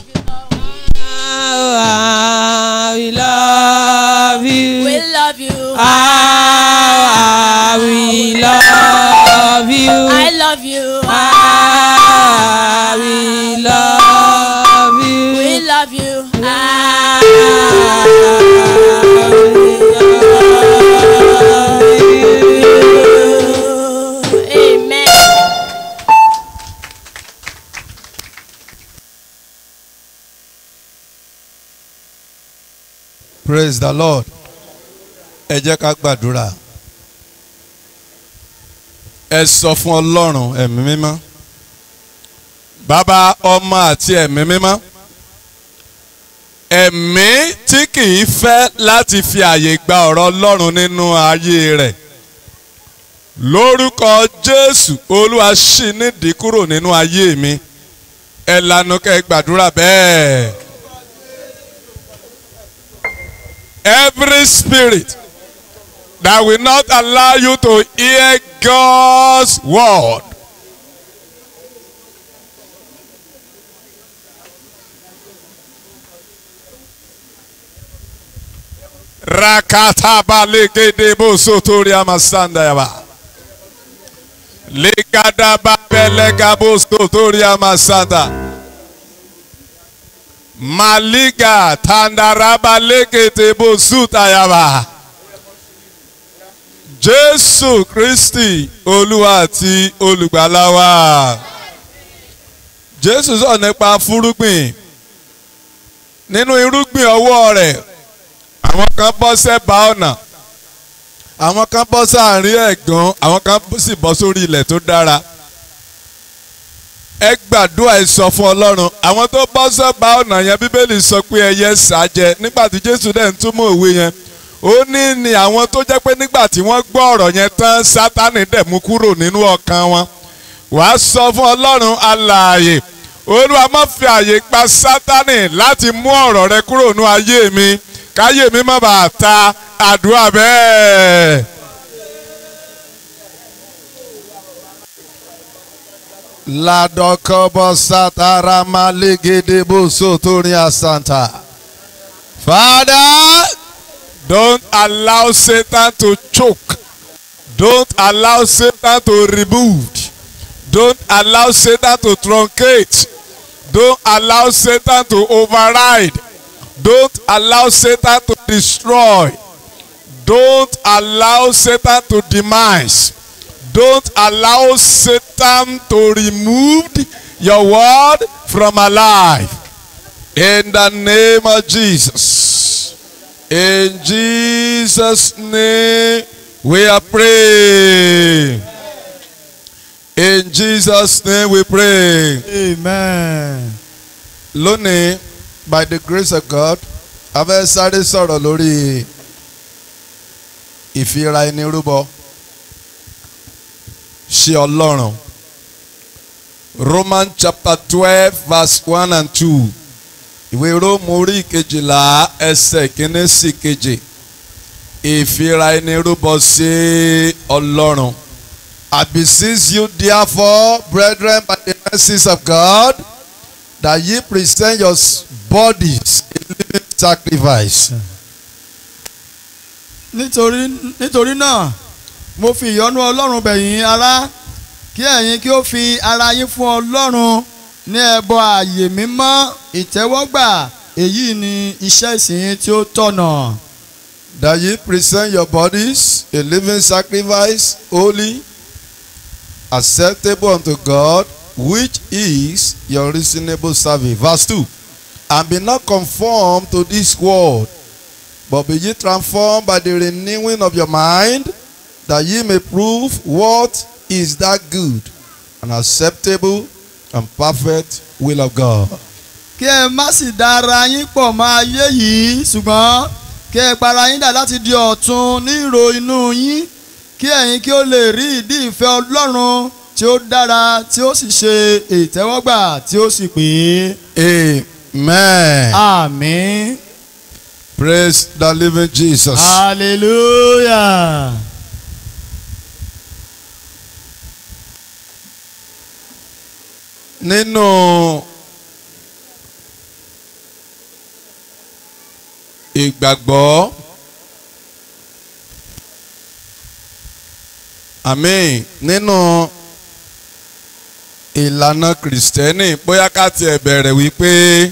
Ah, we love you. We love you. Ah, we love you. I love you. Ah, we love you. We love you. Ah, Amen. praise the lord ẹ jẹ́ ká gbàdúrà ẹ sọ fún ọlọ́run ẹ̀mí mímọ́ bàbá ọmọ àti ẹ̀mí mímọ́ ẹ̀mí tí kìí fẹ́ láti fi àyè gba ọ̀rọ̀ ọlọ́run nínú ayé rẹ̀ lórúkọ jésù olúwa ṣì nídìí kúrò nínú ayé mi ẹ lanu kẹ́ gbàdúrà bẹ́ẹ̀. every spirit that will not allow you to hear God's word. Rakataba legedebo sotori amasanda yaba. Legadaba belegabo sotori amasanda. Maliga tandaraba lekete bosuta yaba. Jésù Kristi Olúwa àti olùgbàlà wa. Jésù sọ nípa fúrúgbìn. Nínú irúgbìn ọwọ́ rẹ̀, àwọn kan bọ́ sẹ́bàá ọ̀nà. Àwọn kan bọ́ sáàrin ẹ̀gàn, àwọn kan sì bọ́ sórí ilẹ̀ tó dára ẹ gbàdúrà ẹ sọ fún ọlọ́run àwọn tó bọ́ sọ́ba ọ̀nà yẹn bíbélì sọ pé ẹyẹ sàjẹ nígbà tí jésù dẹ̀ ń túmọ̀ òwe yẹn ó ní ni àwọn tó jẹ́ pé nígbà tí wọ́n gbọ́ ọ̀rọ̀ yẹn tán sátánì dẹ̀ mú kúrò nínú ọkàn wọn wàá sọ fún ọlọ́run alààyè olúwa má fi àyè gba sátánì láti mú ọ̀rọ̀ rẹ kúrò nínú ayé mi káyé mi má bàa ta àdúrà bẹ́ẹ̀. Ladokobo satara maligedebo sotoria santa. Father, don't allow Satan to choke. Don't allow Satan to remove. Don't allow Satan to truncate. Don't allow Satan to override. Don't allow Satan to destroy. Don't allow Satan to demise. Don't allow Satan to remove your word from our life. In the name of Jesus. In Jesus' name we are praying. In Jesus' name we pray. amen. Lónìí, by the grace of God, a fẹ́ sáré sọ̀rọ̀ lórí ìfira ẹni rúbọ. ṣe ọlọ́run. Roman chapter twelve verse one and two. Ìwé Róòmù orí kejìlá ẹsẹ̀ kìíní sí kejì. Ìfira ẹni rúbọ sí ọlọ́run. I beseech you therefore, brethren, by the mercies of God, that ye present your bodies a living sacrifice. nítorí nítorí náà mo fi ìyọ́nú ọlọ́run bẹ̀ yín ará kí ẹ̀yin kí ó fi ara yín fún ọlọ́run ní ẹbọ ààyè mímọ́ ìtẹ́wọ́gbà èyí ni iṣẹ́ ìsìn tí ó tọ̀nà. that ye present your bodies a living sacrifice, holy, acceptable unto God, which is your reasonable service. Verse 2. And be not conformed to this world, but be ye transformed by the renewing of your mind, that ye may prove what is that good and acceptable and perfect will of God. kí ẹ má sì da ara yín pọ̀ mọ́ ayé yìí ṣùgbọ́n kí ẹ para yín dà láti di ọ̀tun ní ìrò inú yín kí ẹ̀yin kí ó lè rí ìdí ìfẹ́ ọlọ́run tí ó dára tí ó sì ṣe ìtẹ́wọ́gbà tí ó sì pé. Amen. àmín. Praise the living Jesus. hallelujah. nínú ìgbàgbọ́ àmín nínú ìlànà kìrìsìtẹ́nì bóyá ká tiẹ̀ bẹ̀rẹ̀ wípé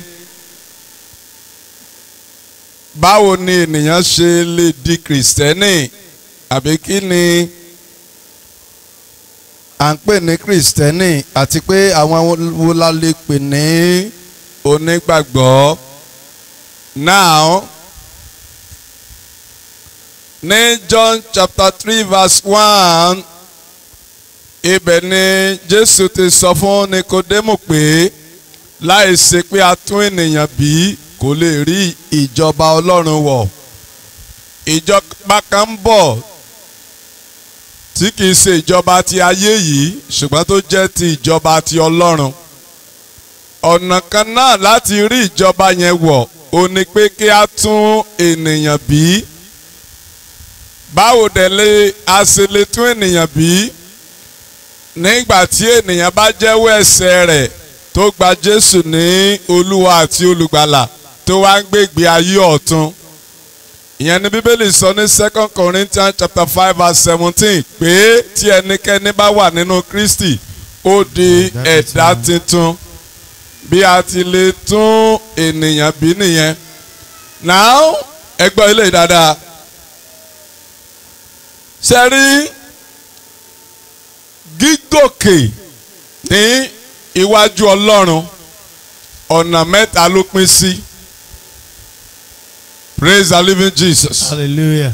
báwo ni ènìyàn ṣe lè di kìrìsìtẹ́nì àbí kí ni à ń pè ní kìrìsìtẹ́nì àti pé àwọn wo la lè pè ní onígbàgbọ́ now ní John chapter three verse one ibẹ̀ ni Jésù ti sọ fún Nikodemu pé láì ṣe pé a tún ènìyàn bí kò lè rí ìjọba Ọlọ́run wọ̀ ìjọba kan ń bọ̀ tí kìí ṣe ìjọba ti ayé yìí ṣùgbọ́n tó jẹ́ ti ìjọba ti Ọlọ́run ọ̀nà kan náà láti rí ìjọba yẹn wọ̀ ó ní pé kí a tún ènìyàn bí báwo dẹ̀ lè a ṣe lè tún ènìyàn bí nígbà tí ènìyàn bá jẹ́wọ́ ẹ̀ṣẹ̀ rẹ̀ tó gba Jésù ní Olúwa àti Olùgbàlà tó wá ń gbégbé ayé ọ̀tun ìyẹn ni Bíbélì sọ ní Second Corinthians chapter five verse seventeen pé tí ẹnikẹ́ni bá wà nínú Kristi ó di ẹ̀dá tuntun bí a ti lè tún ènìyàn bí nìyẹn now ẹ gbọ́ ilé dáadáa ṣe rí gígòkè ní iwájú Ọlọ́run ọ̀nà mẹ́ta ló pín sí praise the living Jesus hallelujah.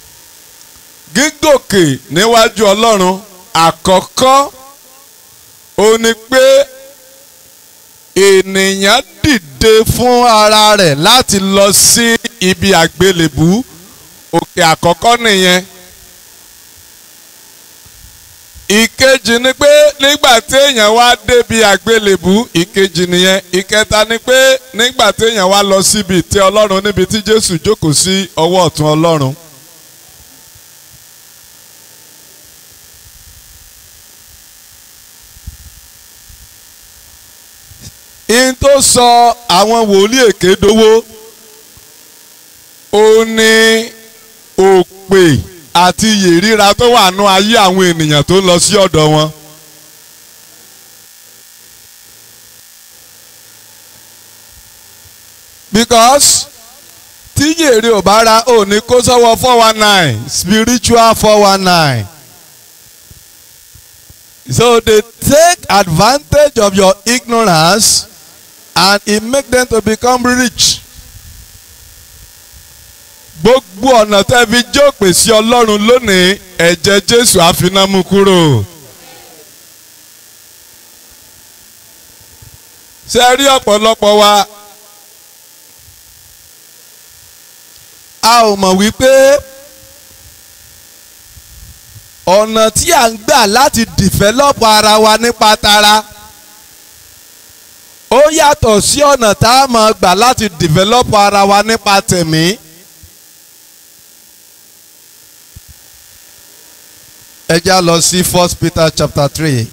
gígòkè níwájú Ọlọ́run àkọ́kọ́ ó ní pé ènìyàn dìde fún ara rẹ̀ láti lọ sí ibi àgbélébú òkè àkọ́kọ́ nìyẹn. ìkejì ni pé nígbà tí èèyàn wá débi àgbélébú ìkejì nìyẹn ìkẹta ni pé nígbà tí èèyàn wá lọ síbi ìtẹ́ Ọlọ́run níbi tí Jésù jókòó sí ọwọ́ ọ̀tún Ọlọ́run. in tó sọ àwọn wòlíì èké dowó ó ní òpè àti iyè ríra tó wà nú ayé àwọn ènìyàn tó lọ sí ọ̀dọ̀ wọn. because tí yèrè ò bá ra ò ní kó sọ́wọ́ four one nine spiritual four one nine. So they take advantage of your ignorance and it make them to become rich. Gbogbo ọ̀nà tẹ́ fi jókòó sí Ọlọ́run lónìí ẹ̀jẹ̀ Jésù àfinámú kúrò. Ṣé rí ọ̀pọ̀lọpọ̀ wa? A ò mọ̀ wípé ọ̀nà tí à ń gbà láti dìfẹ́lọ́pù ara wa nípa tara ó yàtọ̀ sí ọ̀nà tá a máa gbà láti dìfẹ́lọ́pù ara wa nípa tẹ̀mí. ẹ já lọ sí First Peter chapter three.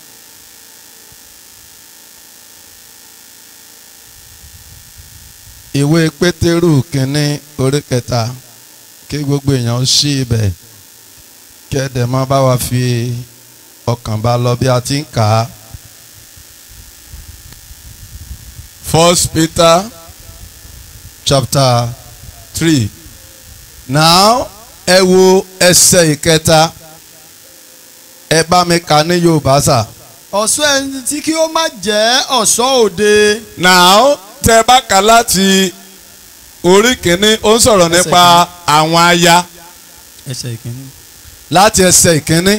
ìwé Pétérù kínní orí kẹta kí gbogbo èèyàn ṣí ibẹ̀ kí ẹ dẹ̀ máa bá wa fi ọkàn bá lọ bí a ti ń kà á. First Peter chapter three now ẹ wo ẹsẹ̀ ìkẹta ẹ bá mi kà ní Yorùbá sà. ọ̀ṣọ́ ẹni tí kí ó má jẹ́ ọ̀ṣọ́ òde. now tẹ bá kà láti orí kìíní ó ń sọ̀rọ̀ Ẹsẹ̀ nípa àwọn aya ẹsẹ̀ ìkíní. láti ẹsẹ̀ ìkíní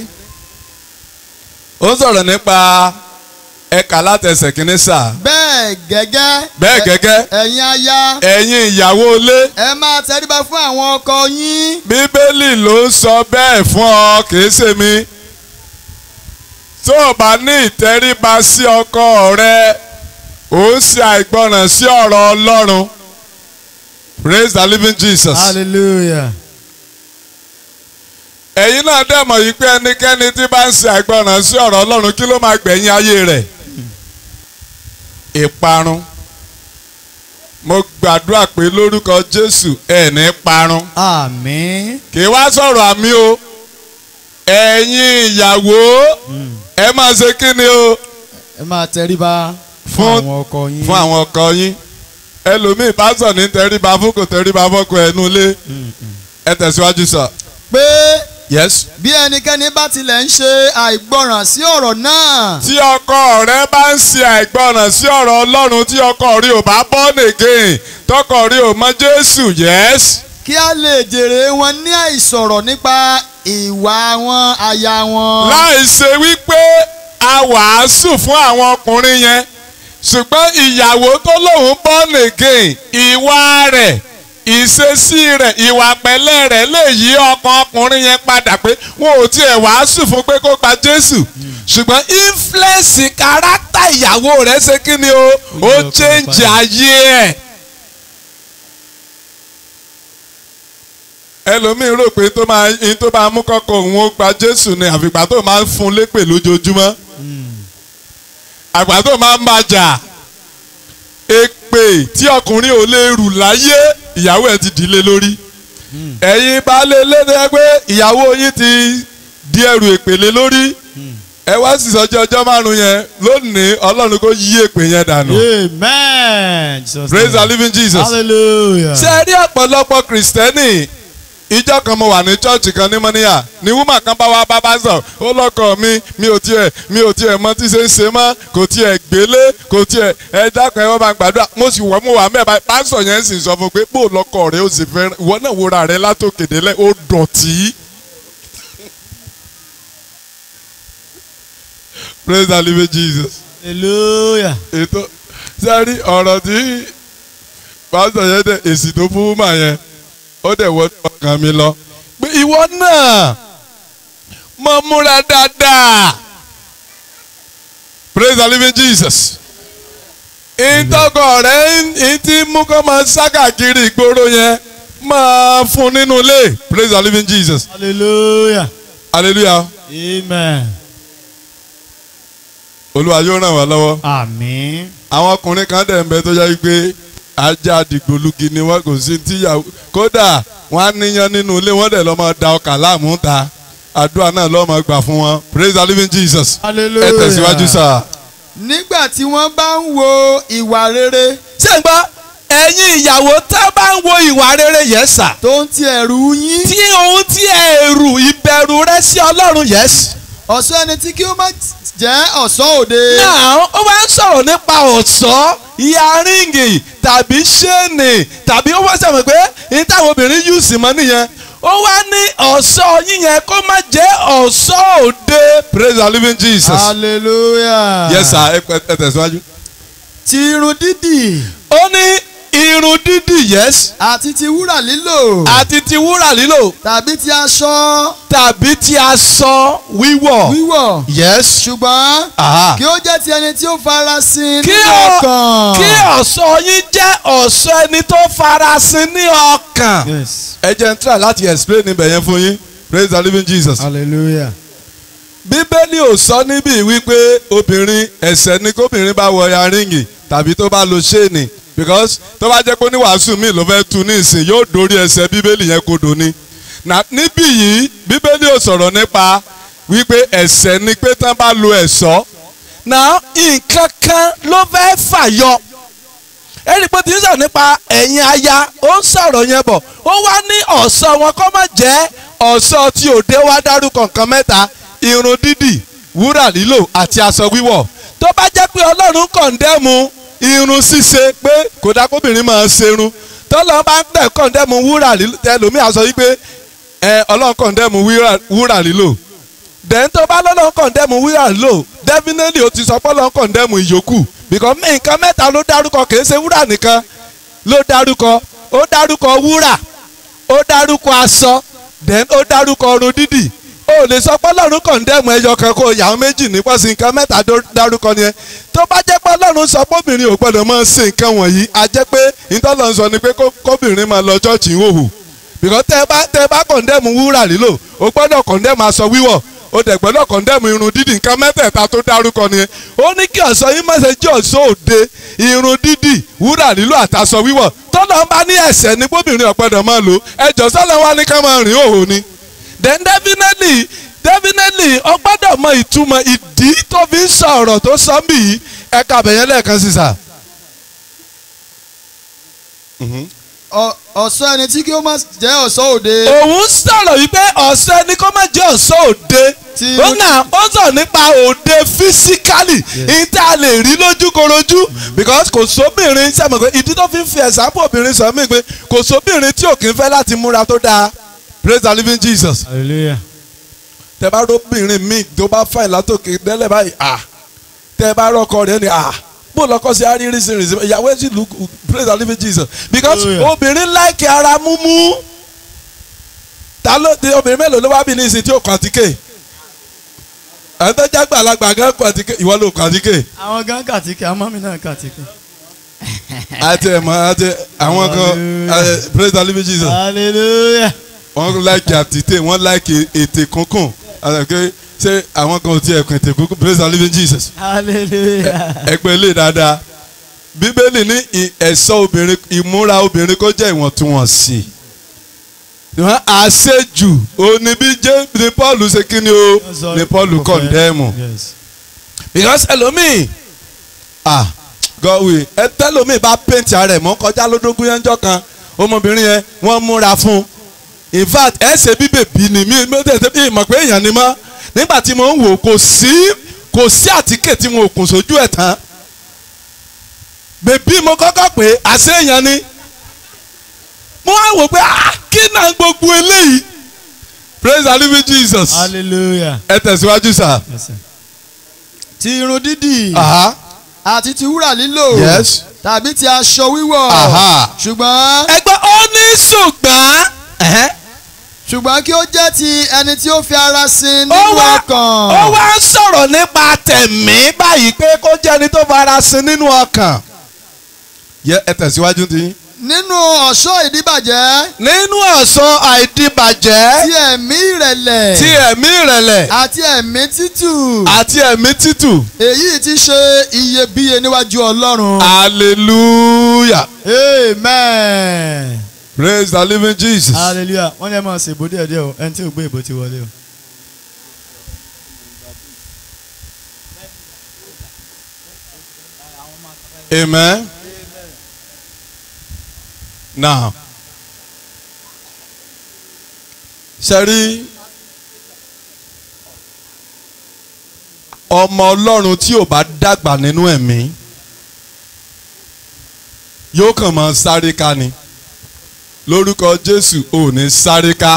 ó ń sọ̀rọ̀ nípa ẹ̀ka láti ẹsẹ̀ kìíní sà bẹ́ẹ̀ gẹ́gẹ́. bẹ́ẹ̀ gẹ́gẹ́ ẹ̀yin aya ẹ̀yin ìyàwó ilé ẹ máa tẹríba fún àwọn ọkọ yín. bíbélì ló ń sọ bẹ́ẹ̀ fún ọ kìí ṣe mi tó o bá ní ìtẹríba sí ọkọ rẹ ó ń ṣe àìgbọràn sí ọ̀rọ̀ Ọlọ́run praise the living Jesus. hallelujah. ẹ̀yin náà dẹ̀ mọ̀ yìí pé ẹnikẹ́ni tí bá ń ṣe àìgbọràn sí ọ̀rọ̀ Ọlọ́run kí ló máa gbẹ̀yìn ayé rẹ̀ ìparun mo gbàdúrà pé lórúkọ jésù ẹ̀ ní parun àmín kì í wá sọ̀rọ̀ àmì o ẹ̀yin ìyàwó ẹ máa ṣe kí ni o ẹ máa tẹríba fún Fún- àwọn ọkọ yín fún àwọn ọkọ yín ẹlòmíì pásọ̀ ní tẹríba fún kò tẹríba fọ́kọ ẹnu ilé ẹ tẹ̀síwájú sọ. pé yes. bí ẹnikẹ́ni bá tilẹ̀ ń ṣe àìgbọràn sí ọ̀rọ̀ náà tí ọkọ rẹ bá ń ṣe àìgbọràn sí ọ̀rọ̀ ọlọ́run tí ọkọ rẹ ò bá born again tọkọ rẹ ò mọ jésù yes. kí a lè jèrè wọn ní àìsọ̀rọ̀ nípa ìwà wọn aya wọn. láì ṣe wípé a wàásù fún àwọn ọkùnrin yẹn ṣùgbọ́n ìyàwó tó lóun born again ìwà rẹ̀ ìṣesí rẹ̀ ìwà pẹ̀lẹ́ rẹ̀ lè yí ọkàn ọkùnrin yẹn padà pé wọn ò tiẹ̀ wàásù fún pé kó gba Jésù ṣùgbọ́n influence kárátà ìyàwó rẹ̀ ṣe kí ni o ó ọkàn change padà. ayé ẹ̀. ẹlòmíín rò pé tó máa in tó máa mú kọ́kọ́ òun ó gba Jésù ni àfìgbà tó máa ń fún un lépè lójoojúmọ́ àgbà tó máa ń bàjà èpè tí ọkùnrin ò lè rù láyé ìyàwó ẹ̀ ti dìlé lórí ẹ̀yin baálé lédè pé ìyàwó yín ti di ẹrù èpèlé lórí ẹ wá sì sọjọ́ ọjọ́ márùn yẹn lónìí Ọlọ́run kó yí èpè yẹn dànù amen. Jesus praise the name. living Jesus hallelujah. ṣe rí ọ̀pọ̀lọpọ̀ kìrìsìtẹ́nì ìjọ kan mo wà ní chọ́ọ̀chì kan ní mọ́níyà ní wúmà kan bá wá bá bá sọ ó lọ́kọ̀ mi mi ò tiẹ̀ mi ò tiẹ̀ mọ tí ṣe ń ṣe mọ́ kò tiẹ̀ gbélé kò tiẹ̀ ẹ dákun ẹ wọ́n máa gbàdúrà mo sì wọ́n mo wà mẹ́ẹ̀ báyìí pásọ̀ yẹn sì sọ fún un pé bó lọ́kọ̀ rẹ ó sì fẹ́ ìwọ náà wúra rẹ látòkèdélẹ̀ ó dọ̀tí. praise the living Jesus hallelujah. ètò sẹ́rí ọ̀rọ̀ tí pásítọ̀ yẹn dẹ̀ èsì tó fún wúmà yẹn ó dẹ̀ wọ́n ọkàn mi lọ. pé ìwọ náà mọ múra dáadáa praise the living Jesus. ìtọ́kọ̀ rẹ̀ ń ti mú kó máa ságàkiri ìgboro yẹn máa fún nínú ilé praise the living Jesus hallelujah. hallelujah amen. olúwa yóò ràn wá lọ́wọ́. àmín. àwọn ọkùnrin kan dẹ̀ ń bẹ tó yẹ pé ajá dìgbòlugi ni wọn kò sí tíyàwó kódà wọn á níyan nínú ilé wọn dẹ̀ lọ́ máa da ọkà láàmú ta àdúrà náà lọ́ máa gbà fún wọn praise the living Jesus hallelujah. ẹ tẹ̀síwájú sá. nígbà tí wọ́n bá ń wo ìwà rere ṣé ń gbọ́ ẹ̀yin ìyàwó tá a bá ń wo ìwà rere yẹn sà tó ń ti ẹ̀rù yín tí ohun tí ẹ̀rù ìbẹ̀rù rẹ sí ọlọ́run yẹn sì. ọ̀ṣọ́ ẹni tí kí ó má jẹ́ ọ̀ṣọ́ òde. náà ó máa ń sọ̀rọ̀ nípa ọ̀ṣọ́ ìyàríngì tàbí ṣéènì tàbí ó wá sọ̀rọ̀ pé ní táwọn obìnrin yù sí mọ́ nìyẹn ó wá ní ọ̀ṣọ́ yíyẹn kó má jẹ́ ọ̀ṣọ́ òde. praise the living Jesus. hallelujah. yes sir ẹ pẹ- ẹ tẹ̀síwájú. ti irun dídì ó ní irun dídì yes àti ti wúrà lílò àti ti wúrà lílò tàbí ti aṣọ tàbí ti aṣọ wíwọ̀ wíwọ̀ yes. ṣùgbọ́n Aha. kí ó jẹ́ ti ẹni tí ó farasin kí nínú ọ- ọkàn. kí ọ̀ṣọ́ yín jẹ́ ọ̀ṣọ́ ẹni tó farasin ní ọkàn. yes ẹ jẹ́ n try láti explain níbẹ̀ yẹn fún yín praise the living Jesus. hallelujah. bíbélì ò sọ níbí wípé obìnrin ẹ̀ṣẹ̀ ni kóbìnrin bá wọ yaríngì tàbí tó bá lo ṣéènì because tó bá jẹ́ pé oníwàásù mi ló fẹ́ tu ní ìsìn yóò dórí ẹsẹ̀ bíbélì yẹn kodò ni na níbí yìí bíbélì ò sọ̀rọ̀ nípa wípé ẹ̀ṣẹ̀ ni pé tán bá lo ẹ̀ṣọ́ náà nǹkan kan ló fẹ́ fàyọ. ẹnì pé tí ń sọ̀rọ̀ nípa ẹ̀yin aya ó ń sọ̀rọ̀ yẹn bọ̀ ó wá ní ọ̀ṣọ́ wọn kó má jẹ́ ọ̀ṣọ́ tí òde wá dárúkọ nǹkan mẹ́ta irun dídì wúrà lílò àti aṣọ wíwọ̀ tó bá jẹ́ pé ọlọ́run kọ̀ǹdẹ́mu irun ṣíṣe pé kò dá kóbìnrin máa ṣerun tọ́lọ́ bá ń tẹ̀ kọ̀ǹdẹ́mu wúrà lílò ẹlòmíì á sọ wípé ẹ ọlọ́run kọ̀ndẹ́mu wíra- wúrà lílò dẹ̀n tó bá lọ́lọ́run kọ̀ǹdẹ́mu wúrà lílò definitely o ti sọ pé ọlọ́run kọ̀ndẹ́mu ìyókù because nǹkan mẹ́ta ló dárúkọ kì í ṣe wúrà nìkan ló dárúkọ ó dárúkọ wúrà ó dárúkọ aṣọ then ó dárúkọ ọrùn dídì ó lè sọ pé ọlọ́run kọ̀ǹdẹ́mù ẹyọ kan kó yàwó méjì nípa sí nǹkan mẹ́ta dó- dárúkọ nìyẹn tó bá jẹ́ pé ọlọ́run sọ pé obìnrin ò gbọ́dọ̀ máa ṣe nǹkan wọ̀nyí a jẹ́ pé ìtọ́lọ́ sọ ni pé kó- kóbìnrin máa lọ chọ́ọ̀chì ìhòhò because tẹ́ ẹ bá tẹ́ ẹ bá kọ̀ǹdẹ́mù wúrà lílò o gbọ́dọ̀ kọ̀ǹdẹ́mù aṣọ wíwọ̀ ó dẹ̀ gbọ́dọ̀ kọ̀ndẹ́mù irun dídì nǹkan mẹ́tẹ̀ẹ̀ta tó dárúkọ nìyẹn ó ní kí ọ̀ṣọ́ yín má ṣe jẹ́ ọ̀ṣọ́ òde irun dídì wúrà lílò àtàṣọ wíwọ̀ tọ́lọ́ bá ní ẹ̀ṣẹ̀ ní bóbìnrin ọ̀pẹ̀dọ̀ máa lò ẹjọ́ sọ́lọ́ wa ní ká máa rìn òhò ni then definitely definitely ó gbọ́dọ̀ mọ ìtumọ̀ ìdí tó fi ń sọ ọ̀rọ̀ tó sọ mí yìí ẹ̀ka àbẹ̀yẹn lẹ́ẹ̀kan sí sà. Ọ- ọ̀ṣọ́ ẹni tí kí ó má jẹ́ ọ̀ṣọ́ òde. òun sọ̀rọ̀ wípé ọ̀sẹ̀ ni kó má jẹ́ ọ̀sọ́ òde Tí- ó nà ó sọ nípa òde físíkálì ní tá a lè rí lójúkorojú because kò sóbìnrin sẹ́mi pé ìdí tó fi ń fi ẹ̀sánpọ̀ obìnrin sọ mí pé kò sóbìnrin tí ò kí ń fẹ́ láti múra tó dáa praise the living Jesus hallelujah. tẹ bá róbìnrin míì tó bá fàìn látòkè délẹ̀ báyìí à tẹ bá rọkọ rẹ ni à bó lọkọ sí arírísìírísìí ìyàwó ẹ sì look praise the living Jesus because Hallelujah. obìnrin láìkí ara múmú ta ló di obìnrin mélòó ló wá bí ní ìsìn tí ó kàn àtíkè ẹ̀ tó já gbàlagbà gan kàn àtíkè ìwọ ló kàn àtíkè àwọn gan kàtíkì àwọn mọ́mí náà kàtíkì. àti ẹ̀mọ́ àti àwọn kan Hallelujah. eh, praise the living Jesus hallelujah. wọ́n láìkí àtìtè wọ́n láìkí ètè kúnkún àti ṣé àwọn kan ò tiẹ̀ kún ètè kúnkún praise the living Jesus. hallelujah. ẹgbẹ́ ilé dáadáa bíbélì ní ì- ẹ̀ṣọ́ obìnrin ìmúra obìnrin kó jẹ́ ìwọ̀ntúnwọ̀nsì ìwọ̀n àṣejù òní bí jẹ́ ní Paul ṣe kí ni o ní Paul kọ̀ndẹ́mù yes. because ẹlòmíì ah gọ́wé ẹ tẹ́lòmíì bá paint ara ẹ̀ mọ́ kọjá lódógún yẹn jọ kan ọmọbìnrin yẹn wọ́n múra fún in fact ẹ ṣe bí bèbí ni mi mi tẹ̀ tẹ̀ mọ̀ pé èèyàn ni mọ́ nígbà tí mo ń wò kò sí kò sí àtíkè tí mo kùn sójú ẹ̀ tán bèbí mo kọ́kọ́ pé àṣé èèyàn ni mo wá wò pé ah kí náà gbogbo eléyìí praise the living Jesus hallelujah. ẹ tẹ̀síwájú sá. Yes, sir. ti irun dídì Aha. àti ti wúrà lílò Yes. tàbí ti aṣọ wíwọ̀ Aha. ṣùgbọ́n ẹgbẹ́ ó ní ṣùgbọ́n ẹ̀hẹ́, ṣùgbọ́n kí ó jẹ́ ti ẹni tí ó fi ara sin ó nínú wá ọkàn. ó wá ń sọ̀rọ̀ nípa tẹ̀mí báyìí pé kó jẹ́ ẹni tó fara sin nínú ọkàn. yẹ ẹ tẹ̀síwájú ti. nínú ọ̀ṣọ́ ìdíbàjẹ́ nínú ọ̀sán àìdíbàjẹ́ ti ẹ̀mí ìrẹ̀lẹ̀ ti ẹ̀mí ìrẹ̀lẹ̀ àti ẹ̀mí títù àti ẹ̀mí títù. èyí ti ṣe iyebíye níwájú ọlọ́run. hallelujah amen. praise the living Jesus. hallelujah wọ́n ní ẹ máa ṣèbò díẹ̀ díẹ̀ o ẹni tí ò gbé ìbò ti wọlé o. amen. now ṣe rí ọmọ ọlọ́run tí ò bá dàgbà nínú ẹ̀mí yóò kàn máa sáré ká ni lórúkọ jésù ò ní sáré ká.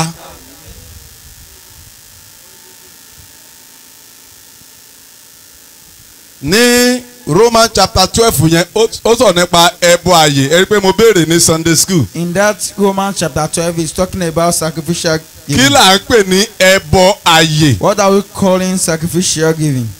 ní roman chapter twelve yẹn ó ó sọ nípa ẹbọ àyè ẹ rí i pé mo béèrè ní sunday school In that Romans chapter 12, he's talking about sacrificial kí giving. là ń pè ní ẹbọ àyè. What are we calling sacrificial giving?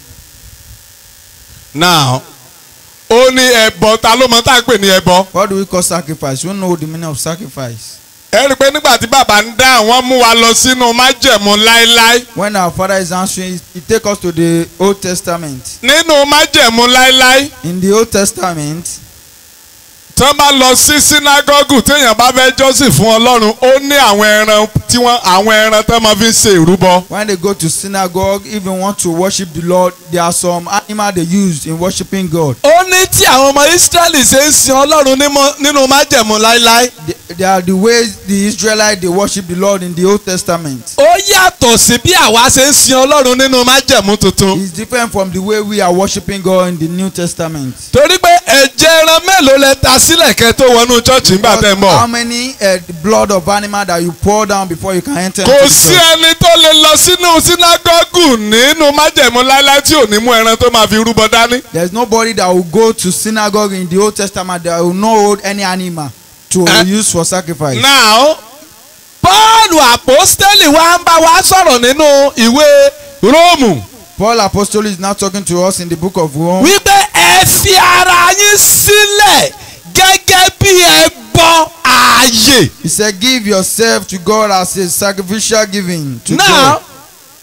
now ó ní ẹbọ ta ló mọ tá à ń pè ní ẹbọ. What do we call sacrifice? You know the meaning of sacrifice. ẹ rí i pé nígbà tí bàbá ń dá àwọn mú wa lọ sínú májẹ̀mú láéláé When our father is answering, he take us to the Old Testament. nínú májẹ̀mú láéláé In the Old Testament, tí wọ́n bá lọ sí sínágọ́gù téèyàn bá fẹ́ jọ́sìn fún ọlọ́run ó ní àwọn ẹran tí wọ́n àwọn ẹran tí wọ́n máa fi ń ṣe ìrúbọ. when they go to synagogue, even want to worship the Lord, there are some animal they use in worshiping God. ó ní tí àwọn ọmọ Ísírẹ́lì ṣe ń sin ọlọ́run nímọ̀- nínú májẹ̀mú láéláé They, they are the ways the Israelites they worship the Lord in the Old Testament. ó yàtọ̀ sí bí àwa ṣe ń sin ọlọ́run nínú májẹ̀mú tuntun. It's different from the way we are worshiping God in the New Testament. torí pé ẹ̀jẹ̀ ẹran mélòó lẹ ta sílẹ̀ kẹ́ tó wọnú chọ́ọ̀chì nígbà tẹ́ ń How bọ̀. many uh, blood of animal that you pour down before you can enter? kò into the sí church? ẹni tó lè lọ sínú sínágọ́gù nínú májẹ̀mú láéláé tí ò ní mú ẹran tó máa fi rúbọ dání. There's nobody that will go to synagogue in the Old Testament that will not hold any animal to Eh? use for sacrifice. now Pọ́ọ̀lù àpọ́stẹ́lì wa ń bá wa sọ̀rọ̀ nínú ìwé Róòmù Paul Apostle is now talking to us in the book of Rome. wípé ẹ fi ara yín sílẹ̀ gẹ́gẹ́ bí ẹbọ ààyè. He said, Give yourself to God as a sacrificial giving to now God.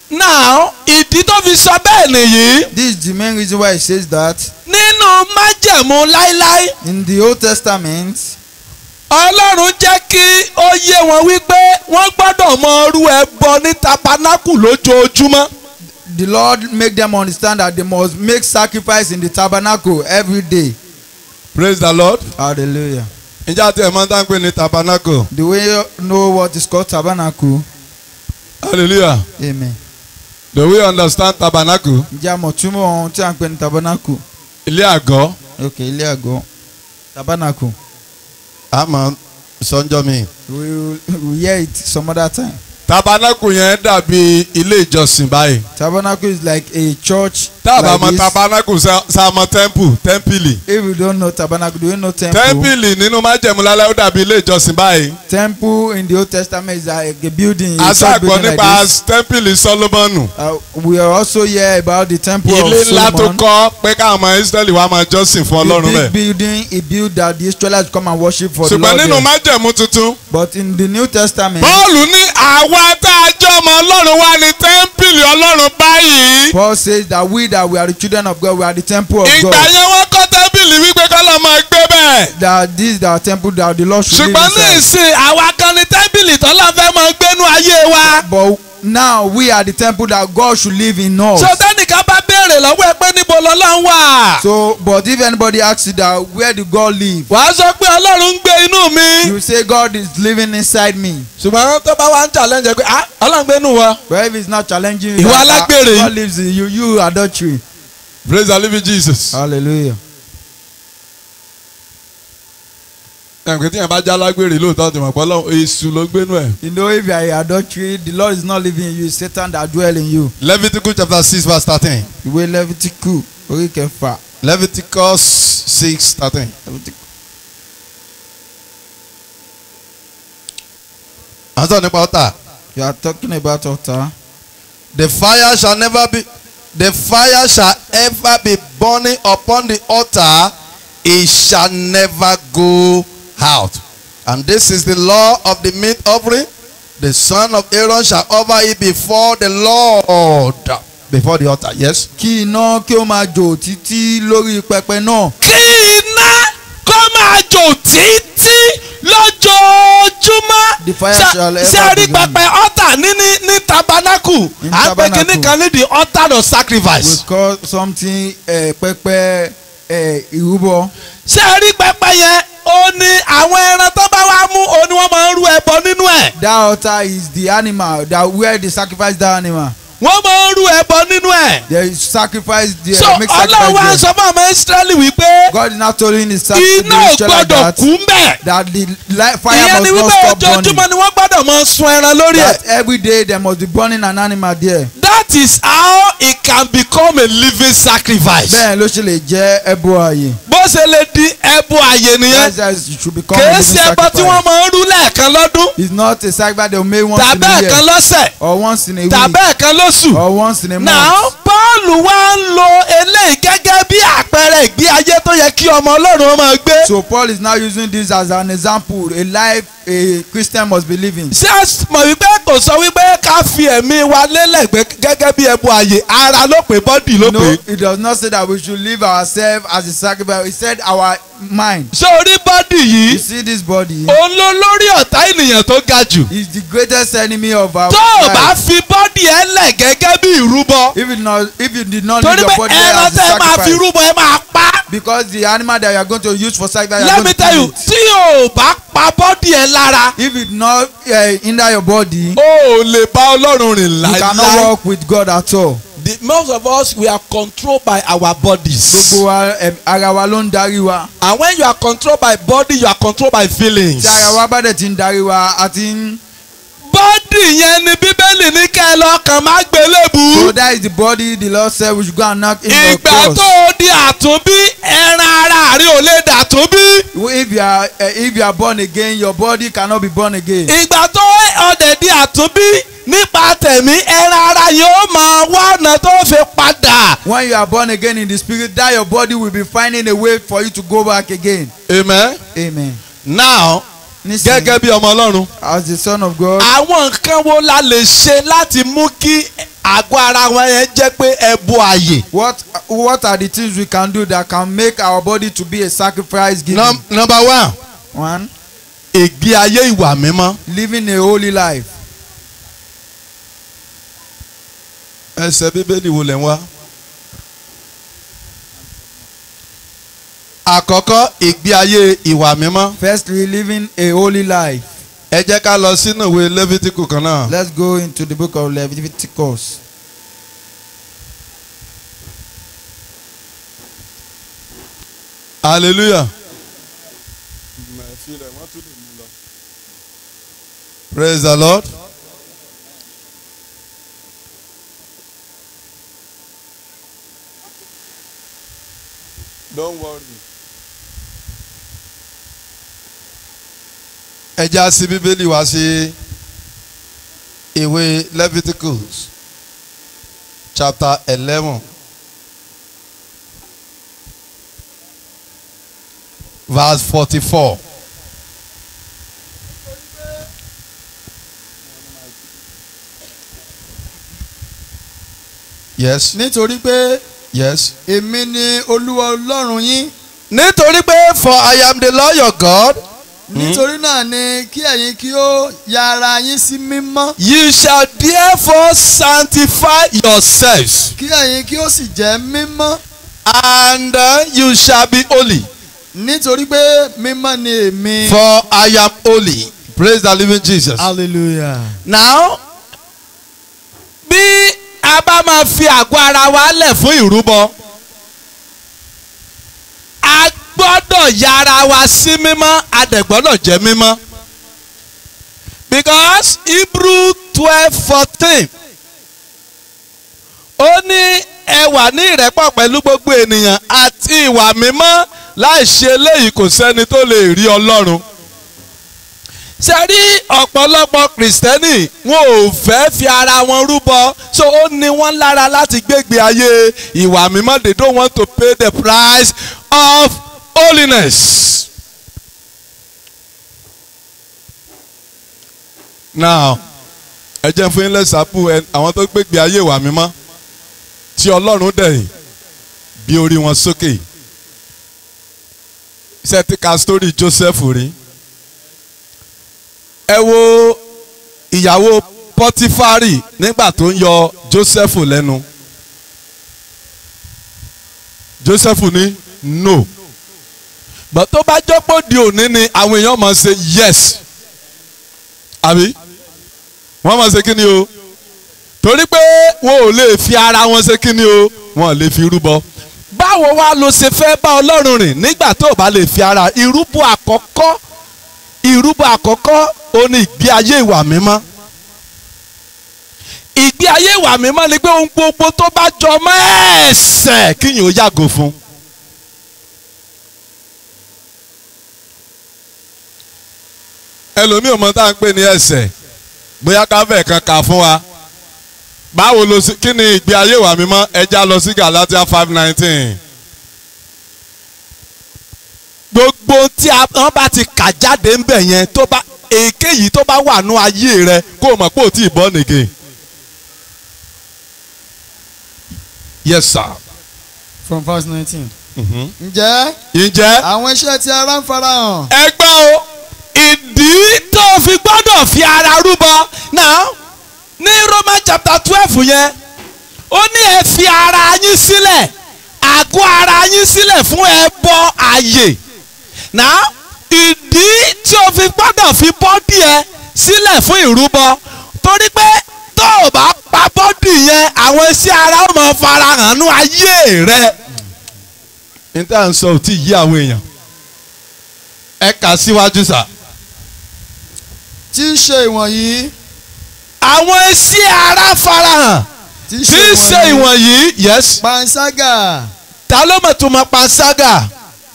now ìdí tó fi sọ bẹ́ẹ̀ nìyí This is the main reason why it says that nínú májẹ̀mú láíláí in the Old Testament, ọlọ́run jẹ́ kí ó yé wọn wípé wọ́n gbọ́dọ̀ mọ ọrú ẹbọ ní tabernacle lójoojúmọ́ the Lord make them understand that they must make sacrifice in the tabernacle every day. praise the lord. Hallelujah. ǹjẹ́ àti ẹ̀ máa ń tán pé ní tabernacle Do we know what is called tabernacle? hallelujah Amen. do we understand tabernacle Ǹjẹ́ a mọ̀ túmọ̀ ohun tí a ń pè ní tabernacle? ilé àgọ́ Ok, ilé àgọ́. Tabernacle. àmọ́ sọ́njọ́ mi. We will we will hear it some other time. tabernacle yẹn dàbí ilé ìjọsìn báyìí. Tabernacle is like a church. tá a bá like mọ this. tabernacle sá mọ temple tẹ́ḿpìlì. If you don't know tabernacle, do you know temple? tẹ́ḿpìlì nínú májẹ̀mú lálẹ́ ó dàbí ilé ìjọsìn báyìí. Temple in the Old Testament is like a building. a a church ṣàgbọ́ building like nípa this. tẹ́ḿpìlì solomonu. Uh, we are also hear about the temple ilé of ńlá tó Solomon. kọ́ pé káwọn ọmọ israẹli wá máa jọ́sìn fún The ọlọ́run big bẹ́ẹ̀. building he built that the Israelites come and worship for the ṣùgbọ́n Lord nínú there. májẹ̀mú tuntun. But in the New Testament, Pọ́ọ̀lù ní àwa tá a jẹ́ ọmọ ọlọ́run wá ní tẹ́ḿpìlì ọlọ́run báyìí. Paul says that we that we are the children of God, we are the temple of ìgbà God. yẹn wọ́n kọ́ tẹ́ḿpìlì wípé kọ́lọ́ máa gbé bẹ́ẹ̀. That this is our temple that the Lord should live ṣùgbọ́n ní inside. ìsìn àwa kan ní tẹ́bìlì tọ́lá fẹ́ máa gbénú ayé wa. But now we are the temple that God should live in us. so tẹ́nìkan bá béèrè lọ́wọ́ ẹ pé níbo lọ́lọ́run wà. So, but if anybody asks you that where did God live? wàá sọ pé ọlọ́run ń gbé inú mi. You say God is living inside me. ṣùgbọ́n tó bá wá ń challenge ẹ pé ah ọlọ́run gbé inú wa. But if it's not challenging you, Ìwà that, uh, alágbèrè. God lives in you, you adultery. praise the living jesus. Hallelujah. ẹ̀ǹkẹ́ tí yẹn bá já lágbèrè lóòótọ́ ti mọ̀ pé ọlọ́run èṣù ló gbénú ẹ̀. You know, if you are in adultery, the Lord is not living in you, it's Satan that dwell in you. leviticus chapter six verse thirteen. Ìwé Lẹ́fítíkù orí kẹfà. leviticus six thirteen. à ń sọ nípa ọ̀tá. You are talking about altar. the fire shall never be the fire shall ever be burning upon the altar it shall never go out and this is the law of the meat offering the son of Aaron shall offer it before the Lord before the altar yes. Kí iná kí ó máa jò títí lórí pẹpẹ náà. kí iná kó máa jò títí lójoojúmọ́. The fire Ṣé- shall ever ṣé a rí be burning. pẹpẹ ọ̀tà ní ní ní tabernacle In à ń pè tabernacle. kíní kan ní the altar of We sacrifice. call something uh, pẹpẹ uh, ìrúbọ. ṣé a rí pẹpẹ yẹn ó ní àwọn ẹran tó bá wá mú ó ní wọ́n máa ń rú ẹbọ nínú ẹ̀. That altar is the animal that where they sacrifice that animal. wọ́n máa ń rú ẹbọ nínú ẹ̀. They sacrifice the so make ọlọ́run wá sacrifice sọ fún ọmọ israẹli wípé God is not telling the sac- iná the ò Israelites gbọ́dọ̀ that kú mbẹ̀. that the li- fire ìyẹn ni must not wípé stop burning. ojoojúmọ́ ni wọ́n gbọ́dọ̀ máa sun ẹran lórí ẹ̀. That every day there must be burning an animal there. that is how it can become a living sacrifice. Bẹ́ẹ̀ ló ṣe lè jẹ́ ẹbọ ààyè. bó ṣe lè di ẹbọ àyè nìyẹn. That's how it should become a kìí living ṣe ẹbọ tí wọ́n sacrifice. máa ń rú lẹ́ẹ̀kan lọ́dún It's not a sacrifice they will make once in tàbí a ẹ̀kan year lọ́sẹ̀ or once in a week tàbí ẹ̀kan lóṣù. or once in a now month. Pọ́ọ̀lù wá ń lo eléyìí gẹ́gẹ́ bí àpẹẹrẹ ìgbé ayé tó yẹ kí ọmọ Ọlọ́run máa gbé. So Paul is now using this as an example a life a Christian must be living. ṣé a mọ̀ wípé kò sọ wípé ká fi ẹ̀mí wa lélẹ̀ gbé gẹ́gẹ́ bí ẹbọ àyè ara ló pé bọ́dì ló No, pé. it does not say that we should live ourselves as a sacrifice. It said our mind. ṣé orí bọ́dì You yìí see this body òun ló lórí ọ̀tá ènìyàn tó ga jù. is the greatest enemy of our tó o bá life. fi bọ́dì ẹ lẹ̀ gẹ́gẹ́ bí ìrúbọ. If you not, if you did not leave torí your pé body ẹran as a tẹ́ ẹ máa fi sacrifice, rúbọ ẹ máa pa. because the animal that you are going to use for sacrifice, you are let going me to tell you kill it. tí o bá pa bọ́dì ẹ lára. If it not uh, hinder your body, o ò lè bá ọlọ́run rìn you cannot láíláí. walk with God at all. the most of us we are controlled by our bodies. Gbogbo wa em, ara wa ló ń darí wa. and when you are controlled by body you are controlled by feelings. Tí ara wa bá dẹ̀ ti ń darí wa, a ti ń. bọ́dì yẹn ni bíbélì ní kẹ́ ẹ lọ́kàn má So gbélébù. that is the body the Lord said we should go and knock in your ìgbà cross. tó o di àtúnbí ẹran ara rẹ ò lè dàtúnbí. If you are uh, if you are born again, your body cannot be born again. ìgbà tó ọdẹ di àtúnbí nípa tẹ̀mí ẹran ara yóò máa wá ọ̀nà tó fi padà. When you are born again in the spirit, that your body will be finding a way for you to go back again. amen. Amen. now Nísìnyí, gẹ́gẹ́ bí ọmọ ọlọ́run as the son of God, àwọn nǹkan wo la lè ṣe láti mú kí àgọ́ ara wọn yẹn jẹ́ pé ẹbọ àyè. What what are the things we can do that can make our body to be a sacrifice giving? Num- number one One, ìgbé ayé ìwà mímọ́. living a holy life. ẹsẹ̀ bíbélì wo lẹ̀ ń wá. àkọ́kọ́ ìgbé ayé ìwà mímọ́. Firstly, living a holy life. ẹ jẹ́ ká lọ sínú ìwé lẹ́fítíkù kan náà. Let's go into the book of Leviticus. hallelujah. praise the lord. don't worry. ẹ já sí bíbélì wá sí ìwé leviticus chapter eleven verse forty-four. yes nítorí pé yes. èmi ni olúwa ọlọ́run yín nítorí pé for I am the Lord your God nítorí náà ni kí ẹ̀yin kí ó ya ara yín sí mímọ́ ye shall therefore sanctify yourselves kí ẹ̀yin kí ó sì jẹ́ mímọ́ and uh, you shall be holy. nítorí pé mímọ́ ni èmi. For I am holy. Praise the living Jesus. hallelujah. Now, bí a bá máa fi àgọ́ ara wa lẹ̀ fún ìrúbọ, a gbọ́dọ̀ yára wa sí mímọ́, a dẹ̀ gbọ́dọ̀ jẹ́ mímọ́. Because Hebrew twelve fourteen ó ní ẹ wà ní ìrẹ́pọ̀ pẹ̀lú gbogbo ènìyàn àti ìwà mímọ́ láì ṣe eléyìí kò sẹ́ni tó lè rí Ọlọ́run ṣe rí ọ̀pọ̀lọpọ̀ kìrìsìtẹ́nì wọn ò fẹ́ fi ara wọn rúbọ so ó ní wọ́n lára láti gbégbé ayé ìwà mímọ́ they don't want to pay the price of holiness. now ẹ jẹ́ fún yín lẹ́sàpù àwọn tó gbégbé ayé ìwà mímọ́ tí ọlọ́run dẹ̀yìn bí orí wọn sókè ṣe ti ka sítórì Joseph rí ẹ wo ìyàwó pọtifari nígbà tó ń yọ Joseph lẹ́nu Joseph ní no but tó bá jọ́pọ̀ di òní ni àwọn èèyàn máa ṣe yes àbí wọ́n máa ṣe kí ni o torí pé wọn ò lè fi ara wọn ṣe kí ni o wọn ò lè fi rúbọ báwo wá ló ṣe fẹ́ bá Ọlọ́run rìn nígbà tó o bá lè fi ara ìrúbọ àkọ́kọ́ ìrúbọ àkọ́kọ́ ó ní ìgbé ayé ìwà mímọ́ ìgbé ayé ìwà mímọ́ ni pé ohun gbogbo tó bá jọ mọ́ ẹ̀ṣẹ̀ kíyìn ó yàgò fún. ẹlòmíì ò mọ tá à ń pè ní ẹ̀ṣẹ̀ bóyá ká fẹ́ kan kà fún wa báwo ló sì kí ni ìgbé ayé ìwà mímọ́ ẹja lọ sí Galatia five nineteen. gbogbo tí a- wọ́n bá ti kà jáde ń bẹ̀ yẹn tó bá èkéyìí tó bá wà nú ayé rẹ kó o mọ̀ pé o ti bọ́ nìke. yes sir. from verse nineteen. ǹjẹ́ ǹjẹ́ àwọn iṣẹ́ tí ara ń farahàn ẹgbẹ́ o ìdí tó o fi gbọ́dọ̀ fi ara rúbọ náà ní Roman chapter twelve yẹn ó ní ẹ fi ara yín sílẹ̀ àgọ́ ara yín sílẹ̀ fún ẹbọ àyè náà ìdí tí o fi gbọ́dọ̀ fi bọ́dì ẹ sílẹ̀ fún ìrúbọ torí pé tó o bá pa bọ́dì yẹn àwọn iṣẹ́ ara ó máa farahàn nú ayé rẹ níta ń sọ ò tí ì yí àwọn èèyàn. ẹ kà síwájú sà. tí í ṣe ìwọ̀nyí àwọn iṣẹ́ ara farahàn tí í tí í ṣe ìwọ̀nyí yes panṣágà ta ló mọ̀ tó mọ panṣágà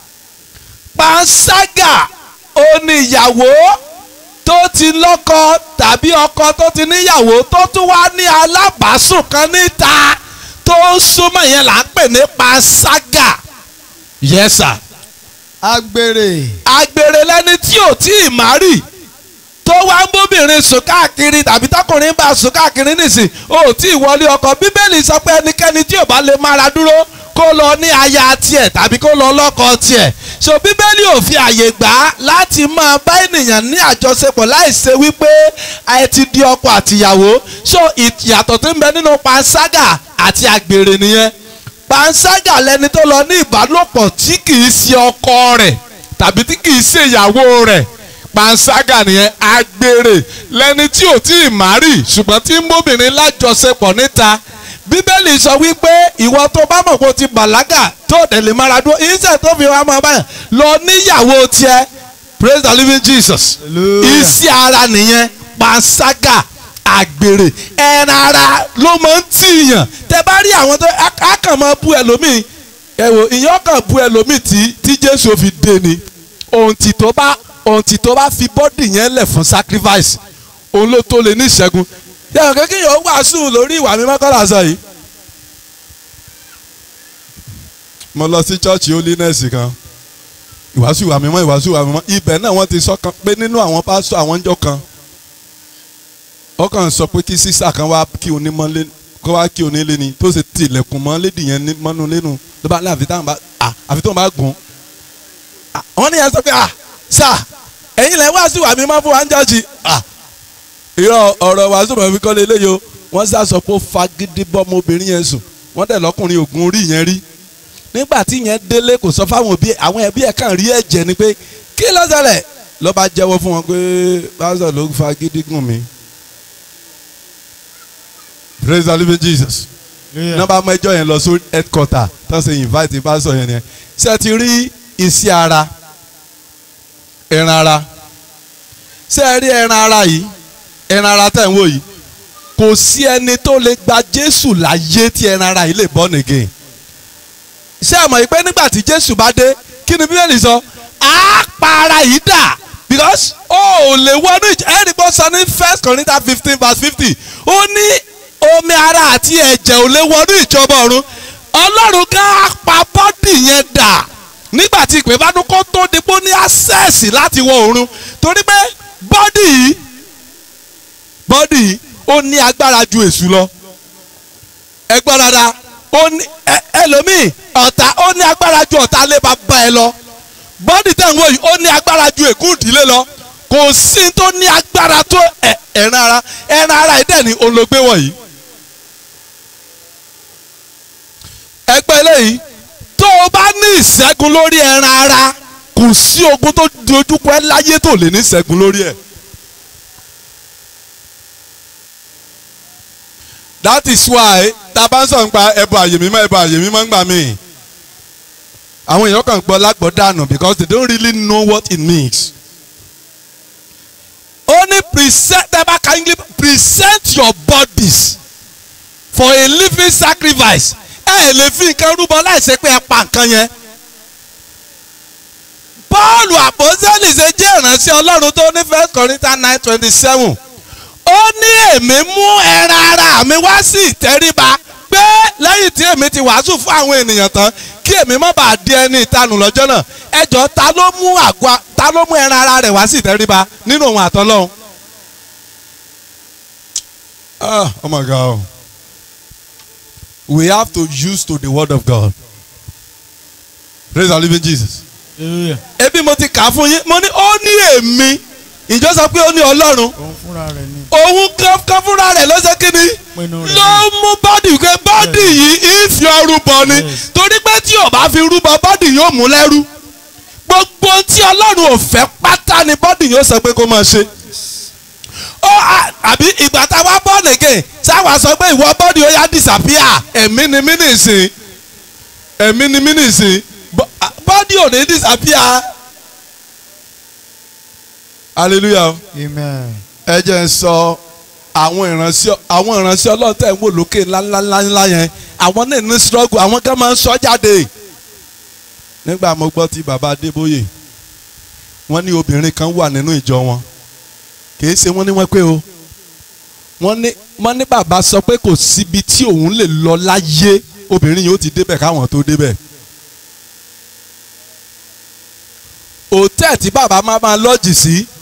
panṣágà ó ní ìyàwó tó ti lọ́kọ tàbí ọkọ tó ti níyàwó tó tún wá ní alábàásùn kan níta tó ń súnmọ́ yẹn là ń pè ní panṣágà yes sir agbèrè àgbèrè lẹni tí ò tí ì má rì tó tó wá ń bóbìnrin sùn káàkiri tàbí tọkùnrin bá sùn káàkiri nìsín ó tí ì wọlé ọkọ bíbélì sọ pé ẹnikẹ́ni tí ò bá lè mára dúró kó lọ ní aya tiẹ̀ tàbí kó lọ lọ́kọ tiẹ̀ so bíbélì ò fi àyè gbà á láti máa bá ènìyàn ní àjọṣepọ̀ láì ṣe wípé ẹ ti di ọkọ àtìyàwó so ìyàtọ̀ tó ń bẹ nínú panṣágà àti àgbèrè nìyẹn panṣágà lẹni tó lọ ní ìbálòpọ̀ tí kìí ṣe ọkọ rẹ̀ tàbí tí kìí ṣe ìyàwó rẹ̀ panṣágà nìyẹn àgbèrè lẹni tí ò tí ì márì ṣùgbọ́n tí ń bóbìnrin lájọṣepọ̀ níta bíbélì sọ wípé ìwọ tó bá mọ̀ pé o ti bàlágà tó dẹ̀ lè mára dúró iṣẹ́ tó fi wá máa báyà lọ níyàwó tiẹ̀ praise the living Jesus Hallelujah. iṣẹ́ ara nìyẹn panṣágà àgbèrè ẹran ara ló máa ń tìyàn tẹ bá rí àwọn tó á kàn máa bú ẹlòmíì ẹ wò ìyẹn kàn bú ẹlòmíì tí tí Jésù fi dé ni ohun tí tó bá ohun tí tó bá fi bọ́dì yẹn lẹ̀ fún sacrifice òun ló tó lè ní ìṣẹ́gun yàrá kékeré yóò wàásù lórí ìwà mímọ́ kọ́lá sọ yìí. mo lọ sí chọ́ọ̀chì holiness kan ìwàásù ìwà mímọ́ ìwàásù ìwà mímọ́ ibẹ̀ náà wọ́n ti sọ kan pé nínú àwọn pásítọ̀ àwọn ń jọ kan ó kàn sọ pé kí sísà kan wá kí onímọ̀lé kó wá kí onílé ni tó ṣe tilẹ̀kùn mọ́ lédi yẹn ní- mọ́nú lẹ́nu ló bá ní àfi táwọn bá à àfi tóun bá gùn Ah, wọ́n ní yẹn sọ pé ah sà ẹ̀yin lẹ́ wá sí ìwà mímọ́ fún wa ń jọ́ọ̀jì ah irọ́ ọ̀rọ̀ wàásù mọ̀ fi kọ́lé eléyìí o wọ́n sá sọ pé ó fagídí bọ́mọ obìnrin yẹn sùn wọ́n dẹ̀ lọ́kùnrin ògùn orí yẹn rí nígbà tí yẹn délé kò sọ fáwọn òbí ẹ̀ àwọn ẹbí ẹ̀ kàn rí ẹ̀jẹ̀ ni pé kí ló ṣẹlẹ̀ ló bá jẹ́wọ́ fún wọn pé pásítọ̀ ló fagídí gùn mí praise the living Jesus nọ́mbà mẹ́jọ yẹn lọ sí headquarter tó ṣe invite pásítọ̀ yẹn yẹn ṣé ẹ ti rí iṣẹ́ ara ẹran ara ṣé ẹ rí ẹran ara yìí ẹran ara tẹ̀ ń wò yìí kò sí ẹni tó lè gba Jésù láyé tí ẹran ara yìí lè born again ṣé ẹ mọ̀ yìí pé nígbà tí Jésù bá dé kí ni Bíbélì sọ á pa ara yìí dà because ó ò lè wọnú ìjọ ẹnì kan sọ ní First Corinthians fifteen verse fifty ó ní omi ara àti ẹ̀jẹ̀ ò lè wọnú ìjọba ọ̀run Ọlọ́run ká á pa bọ́dì yẹn dà nígbà tí ìpè bá dún kó tó di pé ó ní access láti wọ ọ̀run torí pé bọ́dì yìí bọ́dì yìí ó ní agbára ju èṣù lọ ẹ gbọ́ dáadáa ó ní ẹ- ẹlòmíì ọ̀tá ó ní agbára ju ọ̀tá lé bàbá ẹ lọ bọ́dì tẹ̀ ń wò yìí ó ní agbára ju ègún ìdílé lọ kò sí tó ní agbára tó ẹ- ẹran ara ẹran ara yìí dẹ̀ ní olóògbé wọ̀nyí. ẹgbẹ́ eléyìí tó o bá ní ìṣẹ́gun lórí ẹran ara kò sí ogun tó dojúkọ ẹ láyé tó lè ní ìṣẹ́gun lórí ẹ̀. that is why tá a bá ń sọ̀rọ̀ nípa ẹbọ àyè mímọ́ ẹbọ àyè mímọ́ ń gbà mí. àwọn èèyàn kàn gbọ́ lágbọ́ dànù because they don't really know what it means. ó ní present tẹ́ bá ka English present your bodies for a living sacrifice ẹ ẹ lè fi nǹkan rúbọ láìsí pé ẹ pa nǹkan yẹn. Pọ́ọ̀lù àpọ́sẹ́lì ṣe jẹ́ ìránṣẹ́ Ọlọ́run tó ní First Corinthians nine twenty seven ó ní èmi mú ẹran ara mi wá sí ìtẹríba pé lẹ́yìn tí èmi ti wàásù fún àwọn ènìyàn tán kí èmi má bàa di ẹni ìtanù lọ́jọ́ náà ẹjọ́ ta ló mú àgọ́ ta ló mú ẹran ara rẹ̀ wá sí ìtẹríba nínú òun àtọ́lọ́hún. ah oh my God we have to use to the word of God praise the living Jesus. ebi mo ti kà á fún yín mo ní ó ní èmi ìjọ sọ pé ó ní Ọlọ́run òun fúnra rẹ̀ ni. òun kankan fúnra rẹ̀ ló ṣe kí ni Pinnu rẹ̀ ló mú bọ́dì pé bọ́dì yìí ìfi ọrùbọ ni Yes. torí pé tí ò bá fi rúbọ bọ́dì yóò mú lẹ́rú gbogbo tí ọlọ́run ò fẹ́ pátá ni bọ́dì yóò sọ pé kó máa ṣe ó à- àbí ìgbà tá a wá bọ́ nìkè sáwà sọ pé ìwọ bọ́dì ó yá disappear ẹ̀mí ni mí nìsín ẹ̀mí ni mí nìsín Bọ́- à- bọ́dì ò ní disappear hallelujah amen. ẹ jẹ́ ń sọ àwọn ìránṣẹ́ àwọn ìránṣẹ́ ọlọ́run tẹ̀ ń wò lókè ńláńláńlá yẹn àwọn náà ní struggle àwọn kan máa ń sọ jáde. nígbà mo gbọ́ tí bàbá Adébóyè wọ́n ní obìnrin kan wà nínú ìjọ wọn kìí ṣe wọ́n ní wọ́n pé o wọ́n ní wọ́n ní bàbá sọ pé kò síbi tí òun lè lọ láyé obìnrin yìí ó ti débẹ̀ káwọn tó débẹ̀. òtẹ́ẹ̀ tí bàbá máa máa lọ́jì sí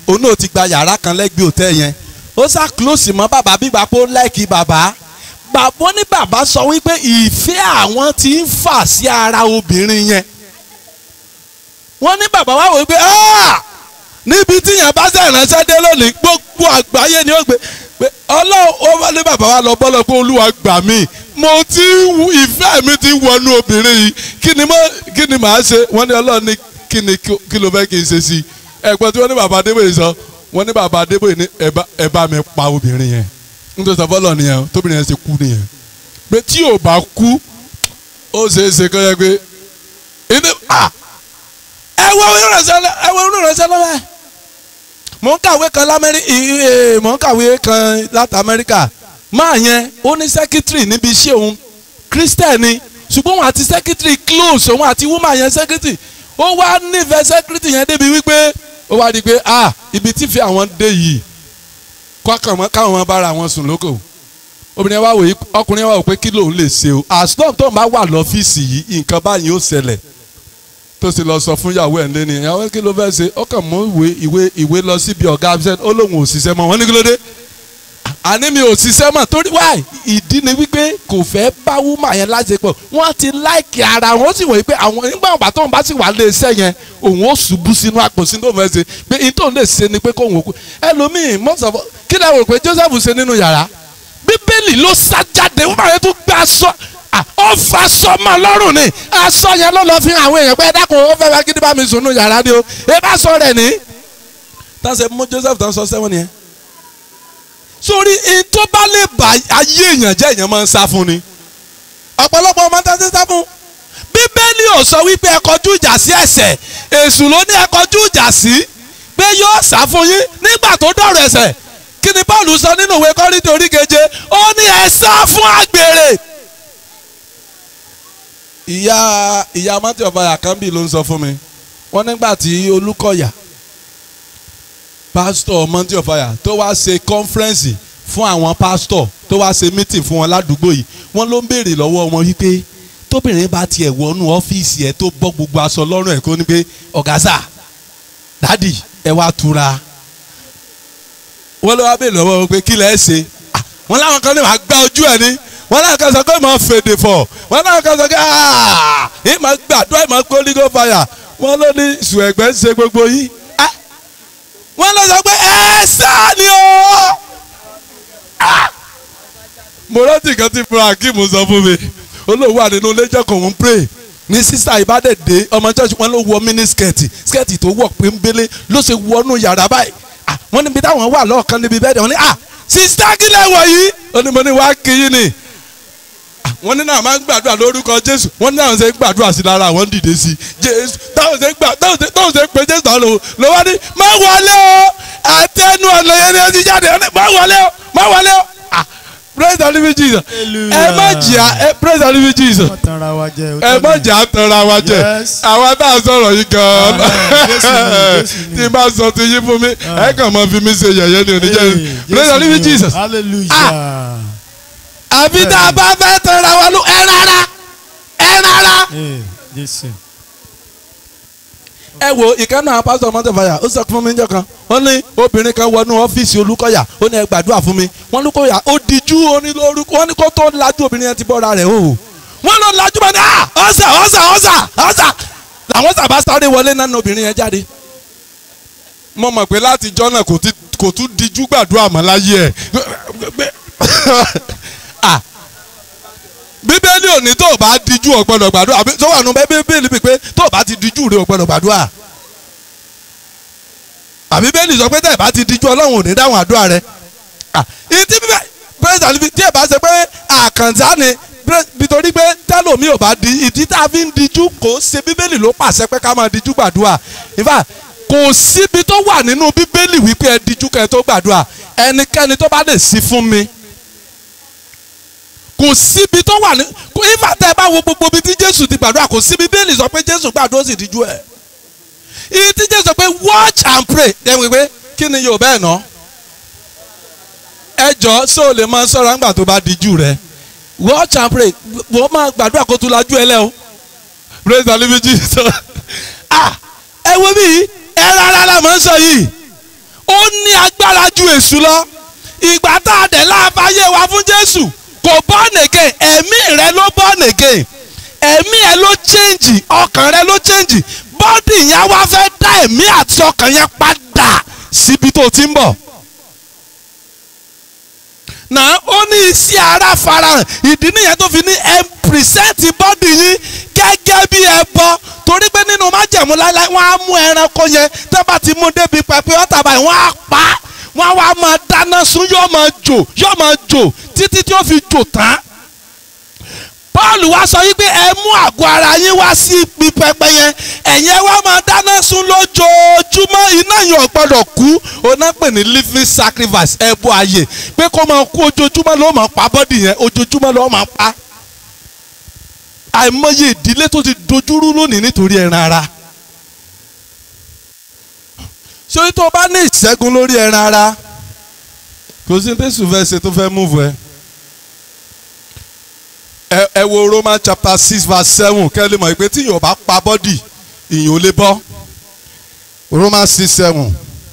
òun náà ti gba yàrá kan lẹ́gbẹ̀ẹ́ òtẹ́ yẹn ó sá close mọ́ bàbá bíbá pé ó láìkí bàbá bàbá ní bàbá sọ wípé ìfẹ́ àwọn ti ń fà sí ara obìnrin yẹn wọ́n ní bàbá wa wò wípé "Ah! níbi tí yẹn bá ṣe ìránṣẹ́ dé lónìí gbogbo àgbáyé ni ó gbé pé ọlọ́run ó wá ní bàbá wa lọ bọ́lọ̀ pé olúwa gbà mí mo ti ń wù- ìfẹ́ mi ti wọnú obìnrin yìí kí ni mo kí ni màá ṣe wọ́n ní ọlọ́run ní kí ni kí kí ló fẹ́ kí n ṣe sí i ẹ̀gbọ́n tí wọ́n ní bàbá adébóyè sọ wọ́n ní bàbá adébóyè ní ẹ bá- ẹ bá mi pa obìnrin yẹn nítorí sọ fọlọ́ nìyẹn tóbìnrin yẹn ṣe kú nìyẹn pé tí ò bá kú ó ṣeé ṣe kọ́ yẹ pé inú ah ẹ wo onírànṣẹ́ lọ- ẹ wo onírànṣẹ́ lọ́wọ́ ẹ̀ mò ń kàwé kan lamẹ́rí mò ń kàwé kan láti amẹ́ríkà máa yẹn ó ní sẹ́kítírì níbi iṣẹ́ òun kírísítẹ́nì ṣùgbọ́n òun àti sẹ́kítírì close òun àti wúmà yẹn sẹ́kítírì ó wá nífẹ̀ẹ́ sẹ́kítírì yẹn débi wípé ó wá di pé ah ibi tí fi àwọn dé yìí kọ́kàn mọ́ káwọn máa bára wọn sùn lóko obìnrin wa wò yí ọkùnrin wa wò pé kí lòun lè ṣe o as long tó ń bá wà lọ́fíìsì yìí nǹkan báyìí ó ṣẹlẹ̀ tó sì lọ sọ fún ìyàwó ẹ̀ ń lé ní ìyàwó kí ló fẹ́ ṣe ó kàn mú ìwé ìwé ìwé lọ síbi ọ̀gá absent ó lóun ò ṣiṣẹ́ mọ́ wọ́n ní kí ló dé àní mi ò ṣiṣẹ́ mọ́ torí wáì ìdí ni wípé kò fẹ́ bá wúmà yẹn láṣepọ̀ wọ́n ti láìkì ara wọn ó sì wòye pé àwọn nígbà wọn bá tóun bá sì wà lé iṣẹ́ yẹn òun ó ṣubú sínú àpò sínú òun fẹ́ ṣe pé ihun tóun lè ṣe ni pé kóun ò kú ẹlòmíì mọ́sàfọ́ kí lè wò pé Joseph ṣe nínú yàrá bíbélì ló sá jáde wúmà yẹn tún gbé aṣọ à, ó fa aṣọ mọ́ lọ́rùn ni aṣọ yẹn ló lọ fi hàn àwọn èèyàn pé ẹ dákun ó fẹ́ fẹ́ kí ni bá mi sùn nù yàrá ni o ẹ bá sọ rẹ̀ ní. tán ṣe mú Joseph tán sọ sẹ́wọ̀n nìyẹn sórí in tó bá lè bá ayé èèyàn jẹ́ èèyàn máa ń sá fún ni ọ̀pọ̀lọpọ̀ ọmọ tá a ti sá fún bíbélì ò sọ wípé ẹ kọjú ìjà sí ẹ̀ṣẹ̀ èṣù ló ní ẹ kọjú ìjà sí pé yóò sá fún yín nígbà tó dọ̀rọ̀ ẹ̀ṣẹ̀ kí ni Paul sọ nínú ìwé Kọ́ríńtì orí keje ó ní ẹ sá fún àgbèrè. ìyá ìyá mọ́tì ọ̀fà àkànbí ló ń sọ fún mi wọ́n nígbà tí Olúkọ̀yà pásítọ̀ mọ́ntì ọ̀fàyà tó wá ṣe kọ́nfẹ́rẹ́nsì fún àwọn pásítọ̀ tó wá ṣe mítìn fún wọn ládùúgbò yìí wọ́n ló ń béèrè lọ́wọ́ wọn wípé tóbìnrin bá tiẹ̀ wọnú ọ́fíìsì ẹ̀ tó bọ́ gbogbo aṣọ lọ́rùn ẹ̀ kó ní pé ọ̀gázà dádì ẹ wá túra wọ́n ló wá béèrè lọ́wọ́ wọn pé kí lẹ́ ṣe Ah, wọ́n láwọn kan ní wàá gbá ojú ẹ̀ ní wọ́n láwọn kan sọ pé màá fèdè fọ̀ wọ́n láwọn kan sọ pé aaa ẹ máa gbàdúrà ẹ máa kó lígò fàyà wọ́n ló ní sùn ẹ̀gbẹ́ ń ṣe gbogbo yìí Ah, wọ́n lọ sọ pé ẹ sá ni o. Ah! mo rántí kan tí fúnra akeem sọ fún mi olówó àdínú lẹ́jọ́ kan ń pray ní sísá ìbádẹ́dẹ́ ọmọ church wọn ló wọ mini skẹ́ẹ̀tì skẹ́ẹ̀tì tó wọ̀ péńbélé ló ṣe wọnú yàrá báyìí Ah, wọ́n níbi táwọn wà lọ́ọ̀kan níbi bẹ́ẹ̀ wọ́n ní ah sísá kílẹ̀ wọ̀ yìí ó ní mo ní wàá kí yín ni Ah, wọ́n ní náà máa ń gbàdúrà lórúkọ jésù wọ́n ní náà ṣe ń gbàdúrà sí lára àwọn dìde sí jésù táwọn ṣe ń gbà táwọn ṣe táwọn ṣe ń pe jésù náà lò ló wá ní má wọlé o àtẹnu ọ̀nà yẹn ni ẹ ti jáde ó ní má wọlé o má wọlé o ah praise the living jesus ẹ má jìyà ẹ praise the living jesus wọ́n tanra wa jẹ o. ẹ má jà á tanra wa jẹ Yes. àwa tá a sọ̀rọ̀ yìí gan-an Ah, Jésù ni, Jésù ni. tí n bá sọ ti yín fún mi ẹ kàn máa fi mí ṣe yẹ̀yẹ́ ni oníjẹ́ praise the living jesus hallelujah. àbí tá a bá fẹ́ tanra wa ló ẹ rárá ẹ rárá. Eh, Jésù. ẹ wo ìkànnì àwọn pásítọ̀ mọ́tẹ́fàyà ó sọ fún mi níjọ́ kan wọ́n ní obìnrin kan wọnú ọ́fíìsì olùkọ́yà ó ní ẹ gbàdúrà fún mi wọ́n lùkọ́yà ó dijú onílórúkọ wọ́n ní kó tó lajú obìnrin yẹn ti bọ́ra rẹ̀ o wọ́n lọ lajú bá ní à ọ̀sà ọ̀sà ọ̀sà ọ̀sà làwọn sábà sáré wọlé náà ní obìnrin yẹn jáde. mo mọ̀ pé láti jọ́ náà kò ti- kò tún dijú gbàdúrà mọ́ láyé ẹ̀ Ah, bíbélì ò ní tó o bá dijú ò gbọ́dọ̀ gbàdúrà àbí tó wà nù bíbélì bí pé tó o bá ti dijú rẹ ò gbọ́dọ̀ gbàdúrà àbí bíbélì sọ pé tẹ́ ẹ̀ bá ti dijú ọlọ́run ò ní dáhùn àdúrà rẹ Ah, ìtí bíbẹ́ pírẹ́sìtà níbi tí ẹ̀ bá ṣe pé àkànṣá ni pírẹ́- nítorí pé tẹ́lòmí ò bá di ìdí tá a fi ń dijú kò ṣe bíbélì ló pàṣẹ pé ká máa dijú gbàdúrà in fact kò síbi tó wà nínú bíbélì wípé ẹ dijú kẹ́ ẹ tó gbàdúrà ẹnikẹ́ni tó bá lè sí fún mi kò síbi tó wà ní kò ifá tẹ bá wo gbogbo ibi tí jésù ti gbàdúrà kò síbi bíbélì sọ pé jésù gbàdúrà ó sì díjú ẹ ibi tí jésù sọ pé watch and pray ẹ wí pé kí ni yóò bẹ́ẹ̀ ná ẹ jọ ṣé o lè máa sọ̀rọ̀ nígbà tó bá díjú rẹ watch and pray wọ́n máa gbàdúrà kó tún lajú ẹ lẹ́ o praise the living jesus ah ẹ wo bí ẹ rárá la máa ń sọ yìí ó ní agbára ju èṣù lọ ìgbà tá a dẹ̀ láàfáyé wa fún jésù kò born again ẹ̀mí rẹ ló born again ẹ̀mí ẹ ló change ọkàn rẹ ló change bọ́dì yẹn wá fẹ́ dá ẹ̀mí àti ọkàn yẹn padà síbi tó ti ń bọ̀ náà ó ní iṣẹ́ ara farahàn ìdí nìyẹn tó fi ní ẹ pìrìsẹ́ǹtì bọ́dì yín gẹ́gẹ́ bí ẹbọ torí pé nínú májẹ̀mú láíláí wọ́n á mú ẹranko yẹn tó bá ti mú débi pẹpẹ ọ̀tà báyìí wọ́n á pa á wọ́n á wá máa dáná sun yóò máa jò yóò máa jò títí tí ó fi jò tán paul wá sọ wípé ẹ mú àgọ́ ara yín wá sí ibi pẹpẹ yẹn ẹ̀yin ẹ wá máa dáná sun lójoojúmọ́ iná yẹn ò gbọ́dọ̀ kú oná pè ní living sacrifice ẹbọ ààyè pé kó máa kú ojoojúmọ́ ló máa pa bọ́dì yẹn ojoojúmọ́ ló máa pa àìmọye ìdílé tó ti dojúrú lónìí nítorí ẹran ara sórí tó o bá ní ìṣẹ́gun lórí ẹran ara kò sí ní tẹ́sù fẹ́ ṣe tó fẹ́ múvu ẹ ẹ ẹ wo Roman chapter six verse seven kẹ́ ẹ lè mọ̀ pé tí yóò bá pa bọ́dì ìyẹn ò lè bọ́ Roman six seven.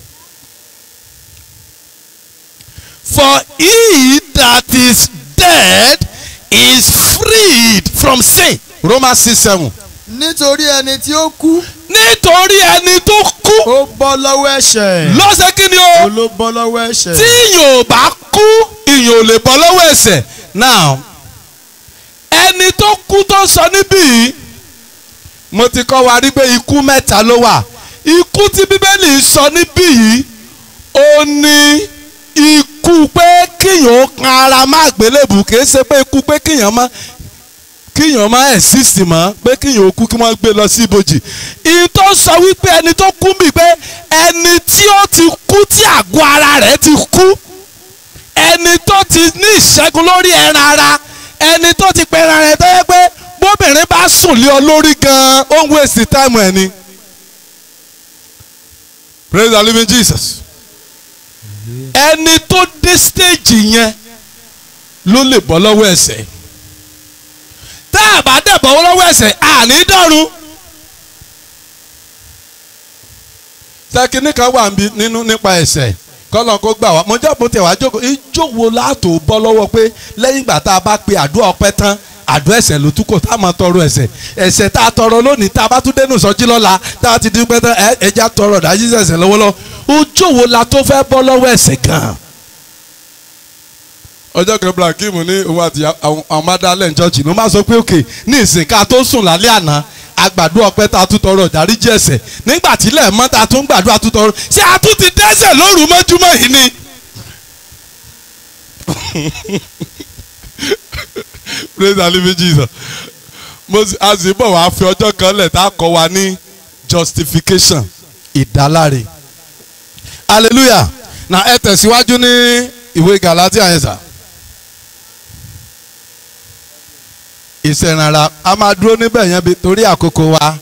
For he that is dead is freed from sin. Romans six seven. nítorí ẹni tí ó kú Nítorí ẹni tó kú ó bọ́ lọ́wọ́ ẹ̀ṣẹ̀ ló ṣe kí ni o. ó ló bọ́ lọ́wọ́ ẹ̀ṣẹ̀ tí ìyàn ò bá kú ìyàn ò lè bọ́ lọ́wọ́ ẹ̀ṣẹ̀ now ẹni tó kú tó sọ níbí yìí mo ti kọ́ wa rí pé ikú mẹ́ta ló wà ikú tí bíbélì sọ níbí yìí ó ní ikú pé kíyàn ó kan ara má gbélébù kì í ṣe pé ikú pé kíyàn má kíyàn má exist mọ́ pé kíyàn ó kú kí wọ́n gbé lọ sí ibojì ìyẹn tó sọ wípé ẹni tó kú bì pé ẹni tí ó ti kú tí àgọ́ ara rẹ̀ ti kú ẹni tó ti ní ìṣẹ́gun lórí ẹran ara ẹni tó ti pẹ́ ẹran rẹ̀ tó yẹ pé bóbìnrin bá sùn lé ọ lórí gan-an ó ń waste time ẹ̀ ni. praise the living Jesus. ẹni tó dé stage yẹn ló lè bọ́ lọ́wọ́ ẹ̀ṣẹ̀ tá a bá dẹ̀ bọ́ lọ́wọ́ ẹ̀ṣẹ̀ àní dọ̀run. sẹ́kìnì kan wà níbi- nínú nípa ẹ̀ṣẹ̀ kọ́lọ́n kó gbà wá mo jẹ́ bó tẹ̀ wá jókòó ijó wo láàtò bọ́ lọ́wọ́ pé lẹ́yìn ìgbà tá a bá pe àdúrà ọpẹ́ tán àdúrà ẹ̀ṣẹ̀ ló tún kò tá a máa tọrọ ẹ̀ṣẹ̀ ẹ̀ṣẹ̀ tá a tọrọ lónìí tá a bá tún dénú sọjí lọ́la tá a ti dín pẹ́ tán ẹ ẹja tọrọ dájú ẹ̀ṣẹ̀ lọ́wọ́lọ́wọ́ ojó wo la tó fẹ́ bọ́ lọ́wọ́ ẹ̀ṣẹ̀ gan-an. ọjọ́ kan Ibrahim ní òun àti àwọn madalẹ̀ church ló máa sọ pé òkè ní ìsìn ká tó sùn lálẹ́ àná agbàdo ọpẹ́ tá a tún tọrọ ìdáríjì ẹ̀ṣẹ̀ nígbà tí ilẹ̀ mọ́ tá a tún gbàdúrà tún tọrọ ṣé a tún ti dẹ́ṣẹ̀ lóru mọ́júmọ́ yìí ni. praise the living Jesus mo sì a sì bọ̀ wá fi ọjọ́ kan lẹ̀ tá a kọ́ wa ní justification ìdáláre hallelujah na ẹ tẹ̀síwájú ní ìwé Galatia yẹn sà. ìṣẹ̀rànra a máa dúró níbẹ̀ yẹn bí torí àkókò wa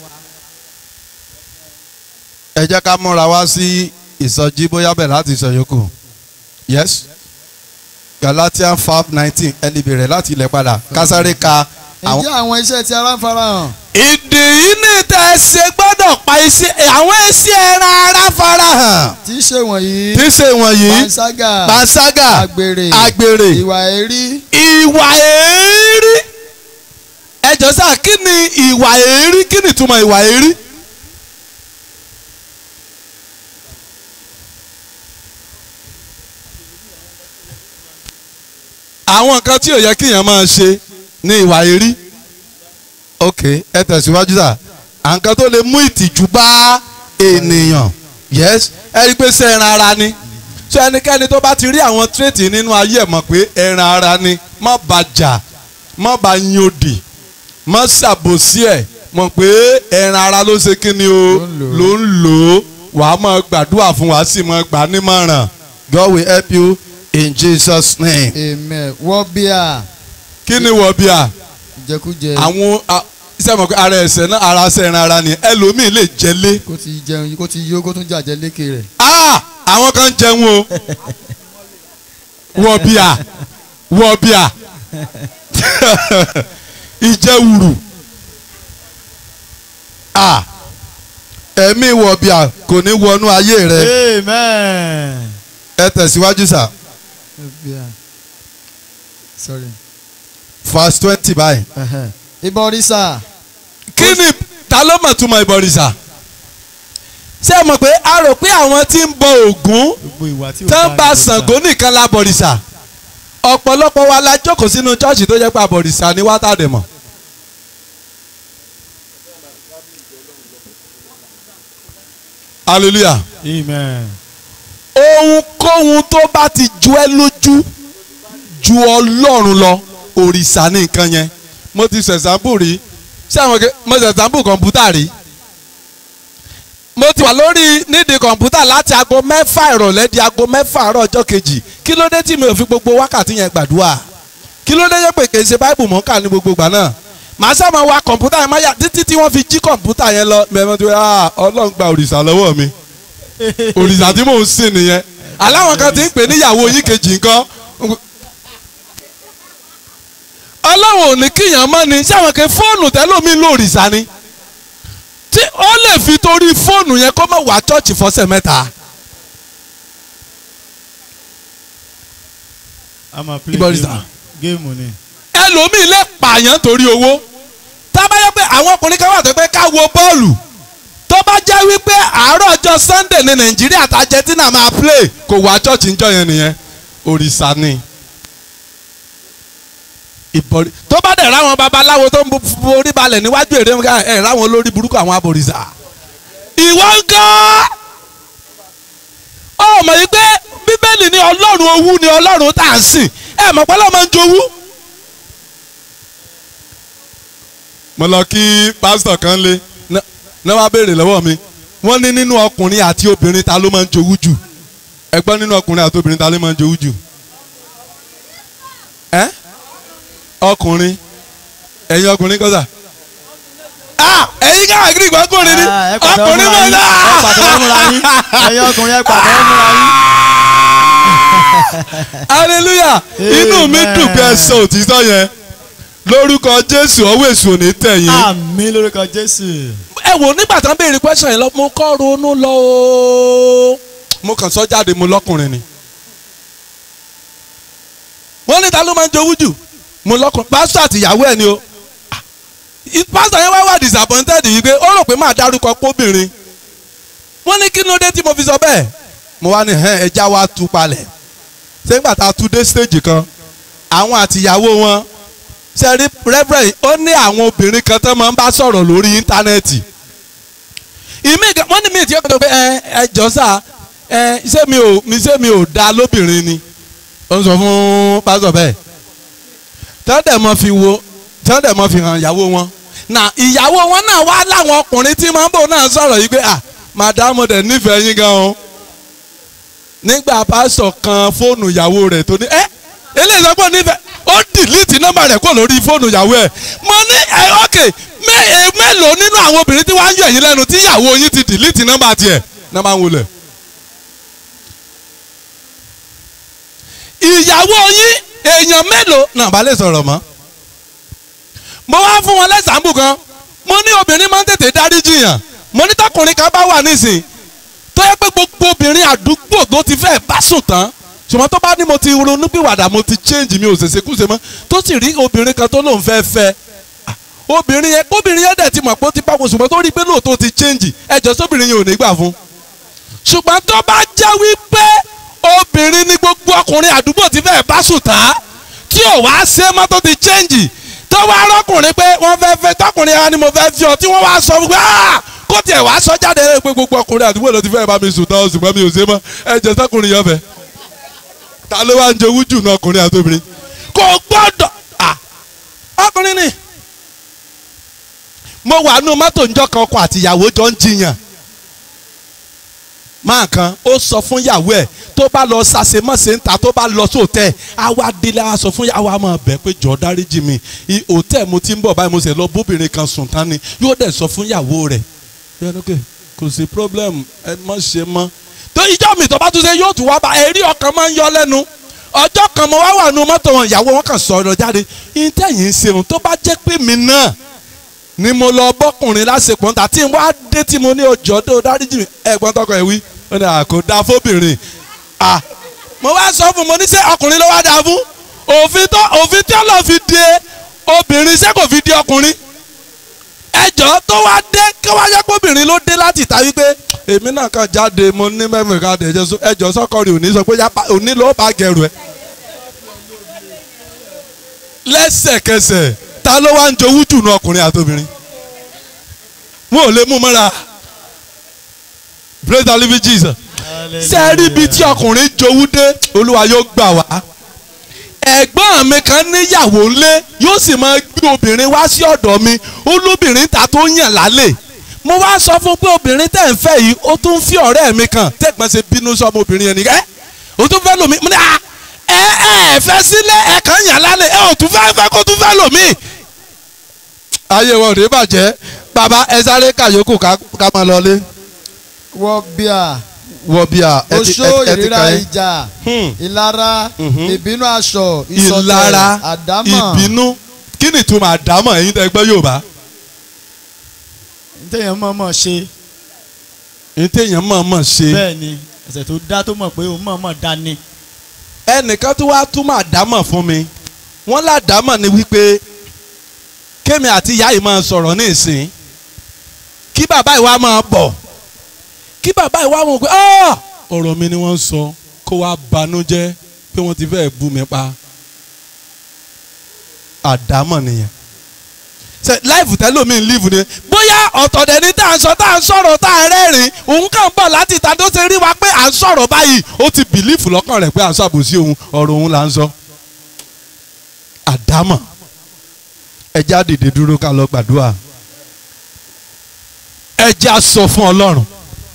ẹ jẹ́ ká múra wá sí ìsọjí bóyá bẹ̀ láti sọ yòókù yes Galatians five nineteen ẹni bẹ̀rẹ̀ láti ilẹ̀ padà kásáré ka àwọn. ǹjẹ́ àwọn iṣẹ́ tí ara ń farahàn ìdí yìí ní tẹ́ ẹ ṣe gbọ́dọ̀ pa iṣẹ́ àwọn iṣẹ́ ẹran ara farahàn tí í ṣe wọ̀nyí tí ṣe wọ̀nyí panṣágà panṣágà àgbèrè àgbèrè ìwà èrí ìwà èérí ẹjọ sá kí ni ìwà èérí kí ni ìtumọ̀ ìwà èérí. àwọn nǹkan tí ò yẹ kíyàn máa ṣe ní ìwà èérí ok ẹ tẹ̀síwájú sá àǹkan tó lè mú ìtìjú bá ènìyàn yes ẹ rí i pé ṣé ẹran ara ni so ẹnikẹ́ni tó bá ti rí àwọn tírètì nínú ayé ẹ̀ mọ̀ pé ẹran ara ni má bá jà má bá yin òdì má ṣàbòsí ẹ̀ mọ̀ pé ẹran ara ló ṣe kí ni o ló ń lò ó wàá máa gbàdúrà fún wàá sì máa gbà nímọ̀ràn God will help you in Jesus name. amen wọ́n bíà kí ni wọ̀ bí a ìjẹkújẹ àwọn a- iṣẹ́ mọ̀ pé ara ẹ̀sẹ̀ náà ara ṣe ẹran ara ni ẹlòmíì lè jẹ́lé kó ti jẹun kó ti yó kó tún jàjẹ lékè rẹ̀ ah àwọn kan jẹun o wọ bíà wọ bíà ìjẹwùrù ah ẹ̀mí wọ̀bìà kò ní wọnú ayé rẹ amen. ẹ tẹ̀síwájú sà Yeah. sorry. verse twenty báyìí. Uh-huh. ìbọ̀rìṣà kí ni ta ló mọ̀ túmọ̀ ìbọ̀rìṣà ṣé ẹ mọ̀ pé a rò pé àwọn tí ń bọ Ògún gbogbo ìwà tí ò tó ń dáa bá ni ìbọ̀rìṣà. Ṣàngó nìkan la bọ̀rìṣà ọ̀pọ̀lọpọ̀ wa la jókòó sínú chọ́ọ̀chì tó jẹ́ pé àbọ̀rìṣà ni wá tàdé mọ̀. hallelujah amen. ohunkóhun tó bá ti ju ẹ́ lójú ju ọlọ́run lọ òrìṣà ní nǹkan yẹn mo ti ṣẹ̀sánbù rí ṣé àwọn ke mo ṣẹ̀sánbù kọ̀ǹpútà rí mo ti wà lórí nídìí kọ̀ǹpútà láti aago mẹ́fà ìrọ̀lẹ́ di aago mẹ́fà àárọ̀ ọjọ́ kejì kí ló dé tí mi ò fi gbogbo wákàtí yẹn gbàdúrà kí ló dé yẹ pé kì í ṣe báìbù mọ́ kà ní gbogbo ìgbà náà màá sábà wa kọ̀ǹpútà yẹn máa yà títí tí wọ́n fi jí kọ̀ǹpútà yẹn lọ mẹ́mọ́ tó yà ọlọ́run gba òrìṣà lọ́wọ́ mi òrìṣà tí mò ń sìn nìyẹn aláwọn kan ti ń pè níyàwó yín kejì nǹkan ọlọ́run ò ní kíyàn mọ́ ni sáwọn kan fóònù tẹ́lómi ló òrìṣà ni tí ó lè fi torí fóònù yẹn kó má wá chọ́ọ̀chì fọ́sẹ̀ mẹ́ta a máa play Ìbọ̀rìṣà. game géèmù ni. ẹlòmíì lè pààyàn torí owó tábàyẹ pé àwọn ọkùnrin kan wà tó pé ká wo bọ́ọ̀lù tó bá jẹ́ wípé àárọ̀ ọjọ́ Sunday ní Nàìjíríà àti Argentina máa play kò wá chọ́ọ̀chì ń jọ yẹn nìyẹn òrìṣà ni ìbọ̀rì tó bá dẹ̀ ráwọn babaláwo tó ń bu- forí balẹ̀ níwájú èrè ńgá ẹ̀ ráwọn olórí burúkú àwọn abòrìṣà ìwọ ń gan ọ mọ̀ yìí pé bíbélì ní ọlọ́run owú ni ọlọ́run tá à ń sìn ẹ mọ̀ pé ọlọ́run máa ń jowú. mo lọ kí pásítọ̀ kan lé náà wá béèrè lọ́wọ́ mi wọ́n ní nínú ọkùnrin àti obìnrin ta ló máa ń jowú jù ẹgbọ́n nínú ọkùnrin àti obìnrin ta ló máa ń jowú jù ẹ́ ọkùnrin ẹ̀yin ọkùnrin kọ́sà ah ẹ̀yin káwọn agiri ìgbọ́kùnrin ni Ah, ẹ pàtẹ́wọ́ ọkùnrin fúnra mọ̀ yín, ẹ pàtẹ́wọ́ fúnra yín ẹ̀yin ọkùnrin ẹ pàtẹ́wọ́ fúnra yín. hallelujah inú mi Amen. dùn pé ẹ sọ òtítọ́ yẹn lórúkọ jésù ọwọ́ èṣù ò ní tẹ̀yìn. àmín lórúkọ jésù. ẹ wò nígbà tán béèrè question yẹn lọ mo kọ́ ronú lọ o mo kàn sọ jáde mo lọ́kùnrin ni. wọ́n ní ta ló máa ń jowú jù mo lọ́kùnrin pásítọ̀ àti ìyàwó ẹ̀ ni o Ah, i- pásítọ̀ yẹn wá wà disappointed yìí pé ó rò pé máa dárúkọ póbìnrin wọ́n ní kí ló dé tí mo fi sọ bẹ́ẹ̀ mo wá ní "Ẹhẹ́n, ẹja wa tú palẹ̀ ṣé nígbà tá a tú dé stage kan àwọn àtìyàwó wọn ṣe rí reverend ó ní àwọn obìnrin kan tó máa ń bá sọ̀rọ̀ lórí íńtánẹ́ẹ̀tì ìmí gan- wọ́n ní mi ti ọkọ̀ pé ẹ ẹ jọ sá ẹ ṣé mi ò mi ṣé mi ò da lóbìnrin ni ó ń sọ fún pásítọ̀ bẹ́ẹ̀ tọ́dẹ̀ mọ́ fi wo tọ́dẹ̀ mọ́ fi hàn ìyàwó wọn na ìyàwó wọn náà wá láwọn ọkùnrin tí máa ń bò náà sọ̀rọ̀ yìí pé à màdàmú dẹ̀ nífẹ̀ẹ́ yín gan o nígbà pásítọ̀ kan fóònù ìyàwó rẹ̀ tó ní ẹ́ eléyìí sọ pé ó nífẹ̀ẹ́ ó dìlítì nọ́mbà rẹ̀ kó lórí fóònù ìyàwó ẹ̀ mo ní ẹ ok mé- ẹ, mélòó nínú àwọn obìnrin tí wàá ń yọ ẹ̀yìn lẹ́nu tí ìyàwó yín ti dìlítì nọ́mbà tiẹ̀ nọ́mbà ń wọlé. ìyàwó yín èèyàn mélòó náà bá lè sọ̀rọ̀ mọ́ mo wá fún wọn lẹ́sàmbù kan mo ní obìnrin máa ń tètè dáríjì yàn mo ní tọkùnrin kan bá wà nísìn tó yẹ pé gbogbo obìnrin àdúgbò tó ti fẹ́ bá sùn tán ṣùgbọ́n tó bá ní mo ti ronú pìwàdà mo ti change mi ò ṣèṣe kúṣe mọ́ tó sì rí obìnrin kan tó lóun fẹ́ fẹ́ ah, obìnrin yẹn obìnrin yẹn dẹ̀ ti mọ̀ pé ó ti bá wọn ṣùgbọ́n tó rí i pé lóòótọ́ ti change ẹjọ́ sóbìnrin yẹn ò ní gbà fún ṣùgbọ́n tó bá jẹ́ wípé obìnrin ní gbogbo ọkùnrin àdúgbò ti fẹ́ bá sùn tán tí ò wá ṣe mọ́ tó ti change tó wá rọ́kùnrin pé wọ́n fẹ́ fẹ́ tọkùnrin wa ni mo fẹ́ fi ọ tí wọ́n wá sọ wípé "Ah, kó tiẹ̀ wá sọ jáde pé gbogbo ọkùnrin àdúgbò ló ti fẹ́ bá mi sùn tán ṣùgbọ́n mi ò ṣe mọ́ ẹ jẹ́ sọkùnrin yẹn fẹ́ ta ló wá ń jowú jù náà ọkùnrin àti obìnrin kò gbọ́dọ̀ ah, ọkùnrin ni mo wà nù mọ́tò njọ́ kan ọkọ àti ìyàwó jọ ń jiyàn máa kan ó sọ fún ìyàwó ẹ̀ tó bá lọ sàṣemọ́sẹ̀ ń ta tó bá lọ sóòtẹ́ àwa délé àwa sọ fún ìyàwó àmọ́ bẹ́ẹ̀ pé jọ dáríjì mi I- òtẹ́ mo ti ń bọ̀ báyìí mo sì lọ bóbìnrin kan sùn tán ni yóò dẹ̀ sọ fún ìyàwó rẹ̀ yẹn lókè kò sí problem ẹ má ṣe mọ́ tó ìjọ mi tó bá tún ṣe yóò tún wá bá ẹ̀rí ọkàn máa ń yọ lẹ́nu ọjọ́ kan mo wá wà nù mọ́tò wọn ìyàwó wọn kàn sọ ọ̀rọ̀ jáde ìtẹ̀yìn ń ṣeun tó bá jẹ́ pé mi náà ni mo lọ bọ́kùnrin lásìkò ńta tí n wá dé tí mo ní ọjọ́ tó dáríjì mi ẹ̀gbọ́n tọkọ ẹ̀ wí ó ní àkó da fóbìnrin à mo wá sọ fún mo ní sẹ́ ọkùnrin ló wá da fún òfin tó òfin tí ọlọ́ fi de obìnrin ṣé kò fi de ọkùnrin ẹjọ́ tó wá dé kí wá yẹ kó obìnrin ló dé láti ta wípé èmi náà kàn jáde mo ní mẹ́mìí ká dé ẹjọ́ sọ́kọ̀rì òní sọ pé yá- òní ló bá gẹrù ẹ lẹ́sẹ̀kẹsẹ̀ ta ló wá ń jowú jù nu ọkùnrin àtobìnrin wọn ò lè mú mọ́ra praise the living Jesus ṣé ẹ rí ibi tí ọkùnrin jowú dé olúwa yóò gbà wá ẹ̀gbọ́n mi kan níyàwó ńlé yóò sì máa gbé obìnrin wá sí ọ̀dọ̀ mi olóbìnrin ta tó yàn lálẹ́ mo wá sọ fún pé obìnrin tẹ̀ ń fẹ́ yìí ó tún fi ọ̀rẹ́ mi kan tẹ̀gbọ́n ṣe bínú sọmọ obìnrin yẹn nìkan ẹ́ ó tún fẹ́ lòmí mo ní à ẹ ẹ fẹ́ sílẹ̀ ẹ kàn yàn lálẹ́ ẹ ò tún fẹ́ fẹ́ kó tún fẹ́ lòmí. ayé wọn ò ní bàjẹ́ bàbá ẹ sáré kàyókù ká ká máa lọlé wọ bíà wọ bí a ẹ ti oṣó ẹ ti- ẹ ti ìríra kàn yín. ìjà Hmm. ìlara Mhm. ìbínú aṣọ ìlara ìsọtẹ̀ àdámọ̀ ìbínú kí ni ìtumọ̀ àdámọ̀ ẹ̀yin tẹ́ gbọ́ Yorùbá téèyàn mọ̀ọ́mọ̀ ṣe ní téèyàn mọ̀ọ́mọ̀ ṣe bẹ́ẹ̀ ni ẹ̀ṣẹ̀ tó dá tó mọ̀ pé òun mọ̀ọ́mọ̀ dá ni. ẹnìkan tó wá túmọ̀ àdámọ̀ fún mi wọ́n ládàámọ̀ ni wípé kémi àti ìyá yìí máa sọ̀rọ̀ ní ìsìn kí bàbá ìwà máa bọ̀ kí bàbá ìwà wọn pé "Ah, ọ̀rọ̀ mi ni wọ́n ń sọ kó wá banújẹ́ pé wọ́n ti fẹ́ẹ́ bú mi pa àdámọ̀ nìyẹn ṣe láìfù tẹ́lómi ń lífù ni bóyá ọ̀tọ̀dẹ̀ ni tá à ń sọ tá à ń sọ̀rọ̀ tá à ń rẹ́rìn òun kàn ń bọ̀ láti ìta tó ṣe rí wa pé à ń sọ̀rọ̀ báyìí ó ti bìlífù lọ́kàn rẹ̀ pé à ń ṣàbòsí òun ọ̀rọ̀ òun là ń sọ. àdámọ̀ ẹ já dìde dúró ká lọ gbàdúrà ẹ já sọ fún ọlọ́run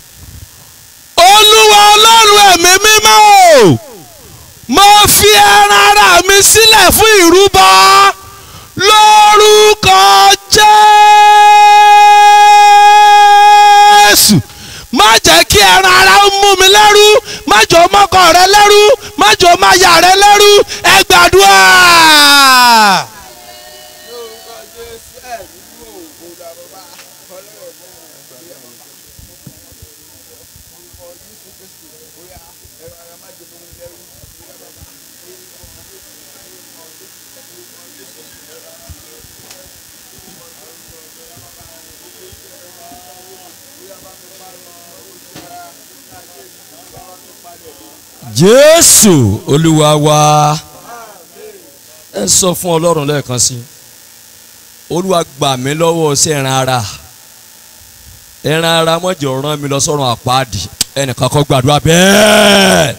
olúwa ọlọ́run ẹ̀mí mímọ́ o mo fi ẹran ara mi sílẹ̀ fún ìrúbọ lórúkọ jésù má jẹ́ kí ẹran ara ó mú mi lẹ́rú má jọ mọ́kọ rẹ lẹ́rú má jọ máyà rẹ lẹ́rú ẹ gbàdúrà. jésù olúwa wa ẹ sọ fún ọlọ́run lẹ́ẹ̀kan sí olúwa gbà mí lọ́wọ́ sí ẹran ara ẹran ara mọ̀jọ̀ rán mi lọ sọ́run àpáàdì ẹnìkan kọ́ gbàdúrà bẹ́ẹ̀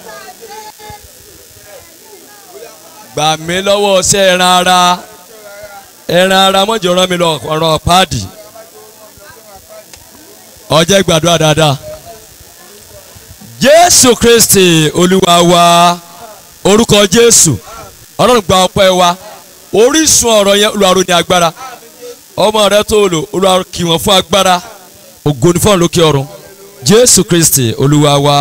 gbà mí lọ́wọ́ sí ẹran ara ẹran ara mọ̀jọ̀ rán mi lọ sọ́run àpáàdì ọjẹ́ gbàdúrà dáadáa jésù kristi olúwa wa orúkọ jésù ọlọ́run gba ọpẹ́ wa orísun ọ̀rọ̀ yẹn olùwàrò ní agbára ọmọ rẹ tó lò olùwàrò kì wọ́n fún agbára ògo ni fún lókè ọ̀run jésù kristi olúwa wa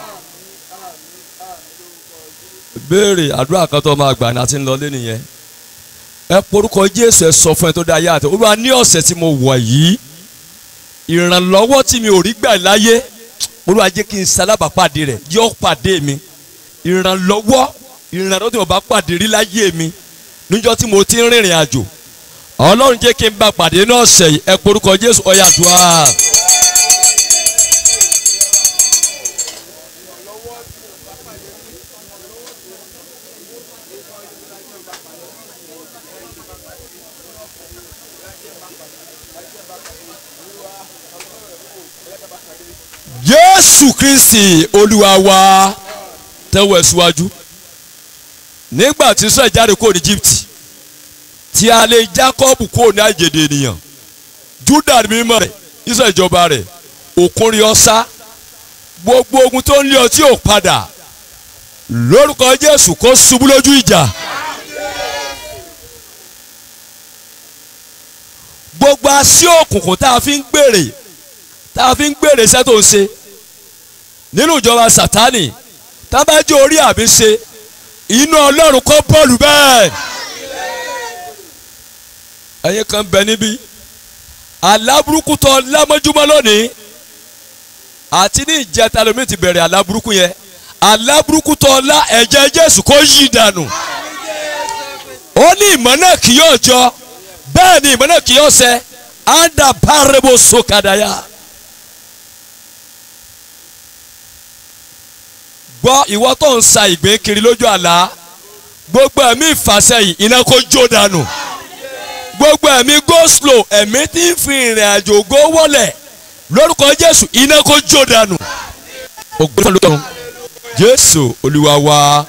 béèrè àdúrà kan tó máa gbà ní àti ńlọlé nìyẹn ẹ porúkọ jésù ẹ sọ fún ẹ tó dá ayé àtẹ olúwa ní ọ̀sẹ̀ tí mo wọ̀ yìí ìrànlọ́wọ́ tí mi ò rí gbà láyé olúwa jẹ́ kí n sálábàápàdé rẹ̀ yọ pàdé mi ìrànlọ́wọ́ ìrànlọ́wọ́ tí mo bá pàdé rí láyé mi níjọ́ tí mo ti ń rìnrìn àjò ọlọ́run jẹ́ kí n bá pàdé ní ọ̀sẹ̀ yìí ẹ porúkọ jésù ọ̀yà àdúrà. jésù kristi olúwa wa tẹ́wọ́ ẹ̀ síwájú nígbà tí sọ ìjáde kúrò ní egypt tí a lè jacob kúrò ní àjèdè ènìyàn juda ní mímọ́ rẹ̀ ìsọ ìjọba rẹ̀ òkun rí ọsá gbogbo ogun tó ń lé ọtí ò padà lórúkọ jésù kó ṣubú lójú ìjà gbogbo así òkùnkùn tá a fi ń gbèrè tá a fi ń gbèrè iṣẹ́ tó ń ṣe nínú ìjọba sátánì tá a bá jẹ́ orí àbí ṣe inú ọlọ́run kọ́ bọ́ọ̀lù bẹ́ẹ̀. ẹ̀yin kan bẹ níbí aláburúkú tó lámọ́júmọ́ lónìí àti ní ìjẹta lomi ti bẹ̀rẹ̀ aláburúkú yẹn aláburúkú tó lá ẹ̀jẹ̀ jésù kó yí dànù ó ní ìmọ̀ náà kì yóò jọ bẹ́ẹ̀ ni ìmọ̀ náà kì yóò ṣẹ anda parebo sokadaya. gbọ́ ìwọ tó ń sa ìgbín kiri lójú àlá gbogbo ẹ̀mí ìfàsẹ́yìn iná kó jó dànù gbogbo ẹ̀mí go slow ẹ̀mí tí ń fi ìrìn àjò go wọlẹ̀ lórúkọ jésù iná kó jó dànù ògbóni lọ́run jésù olúwa wa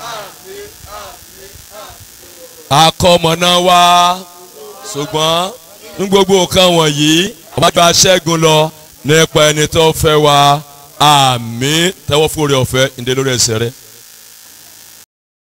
akọmọ̀nà wa ṣùgbọ́n ní gbogbo nǹkan wọ̀nyí ọba gba ṣẹ́gun lọ nípa ẹni tó fẹ́ wa àmín tẹ́wọ́ fún oore ọ̀fẹ́ ìdè lórí ẹsẹ̀ rẹ̀.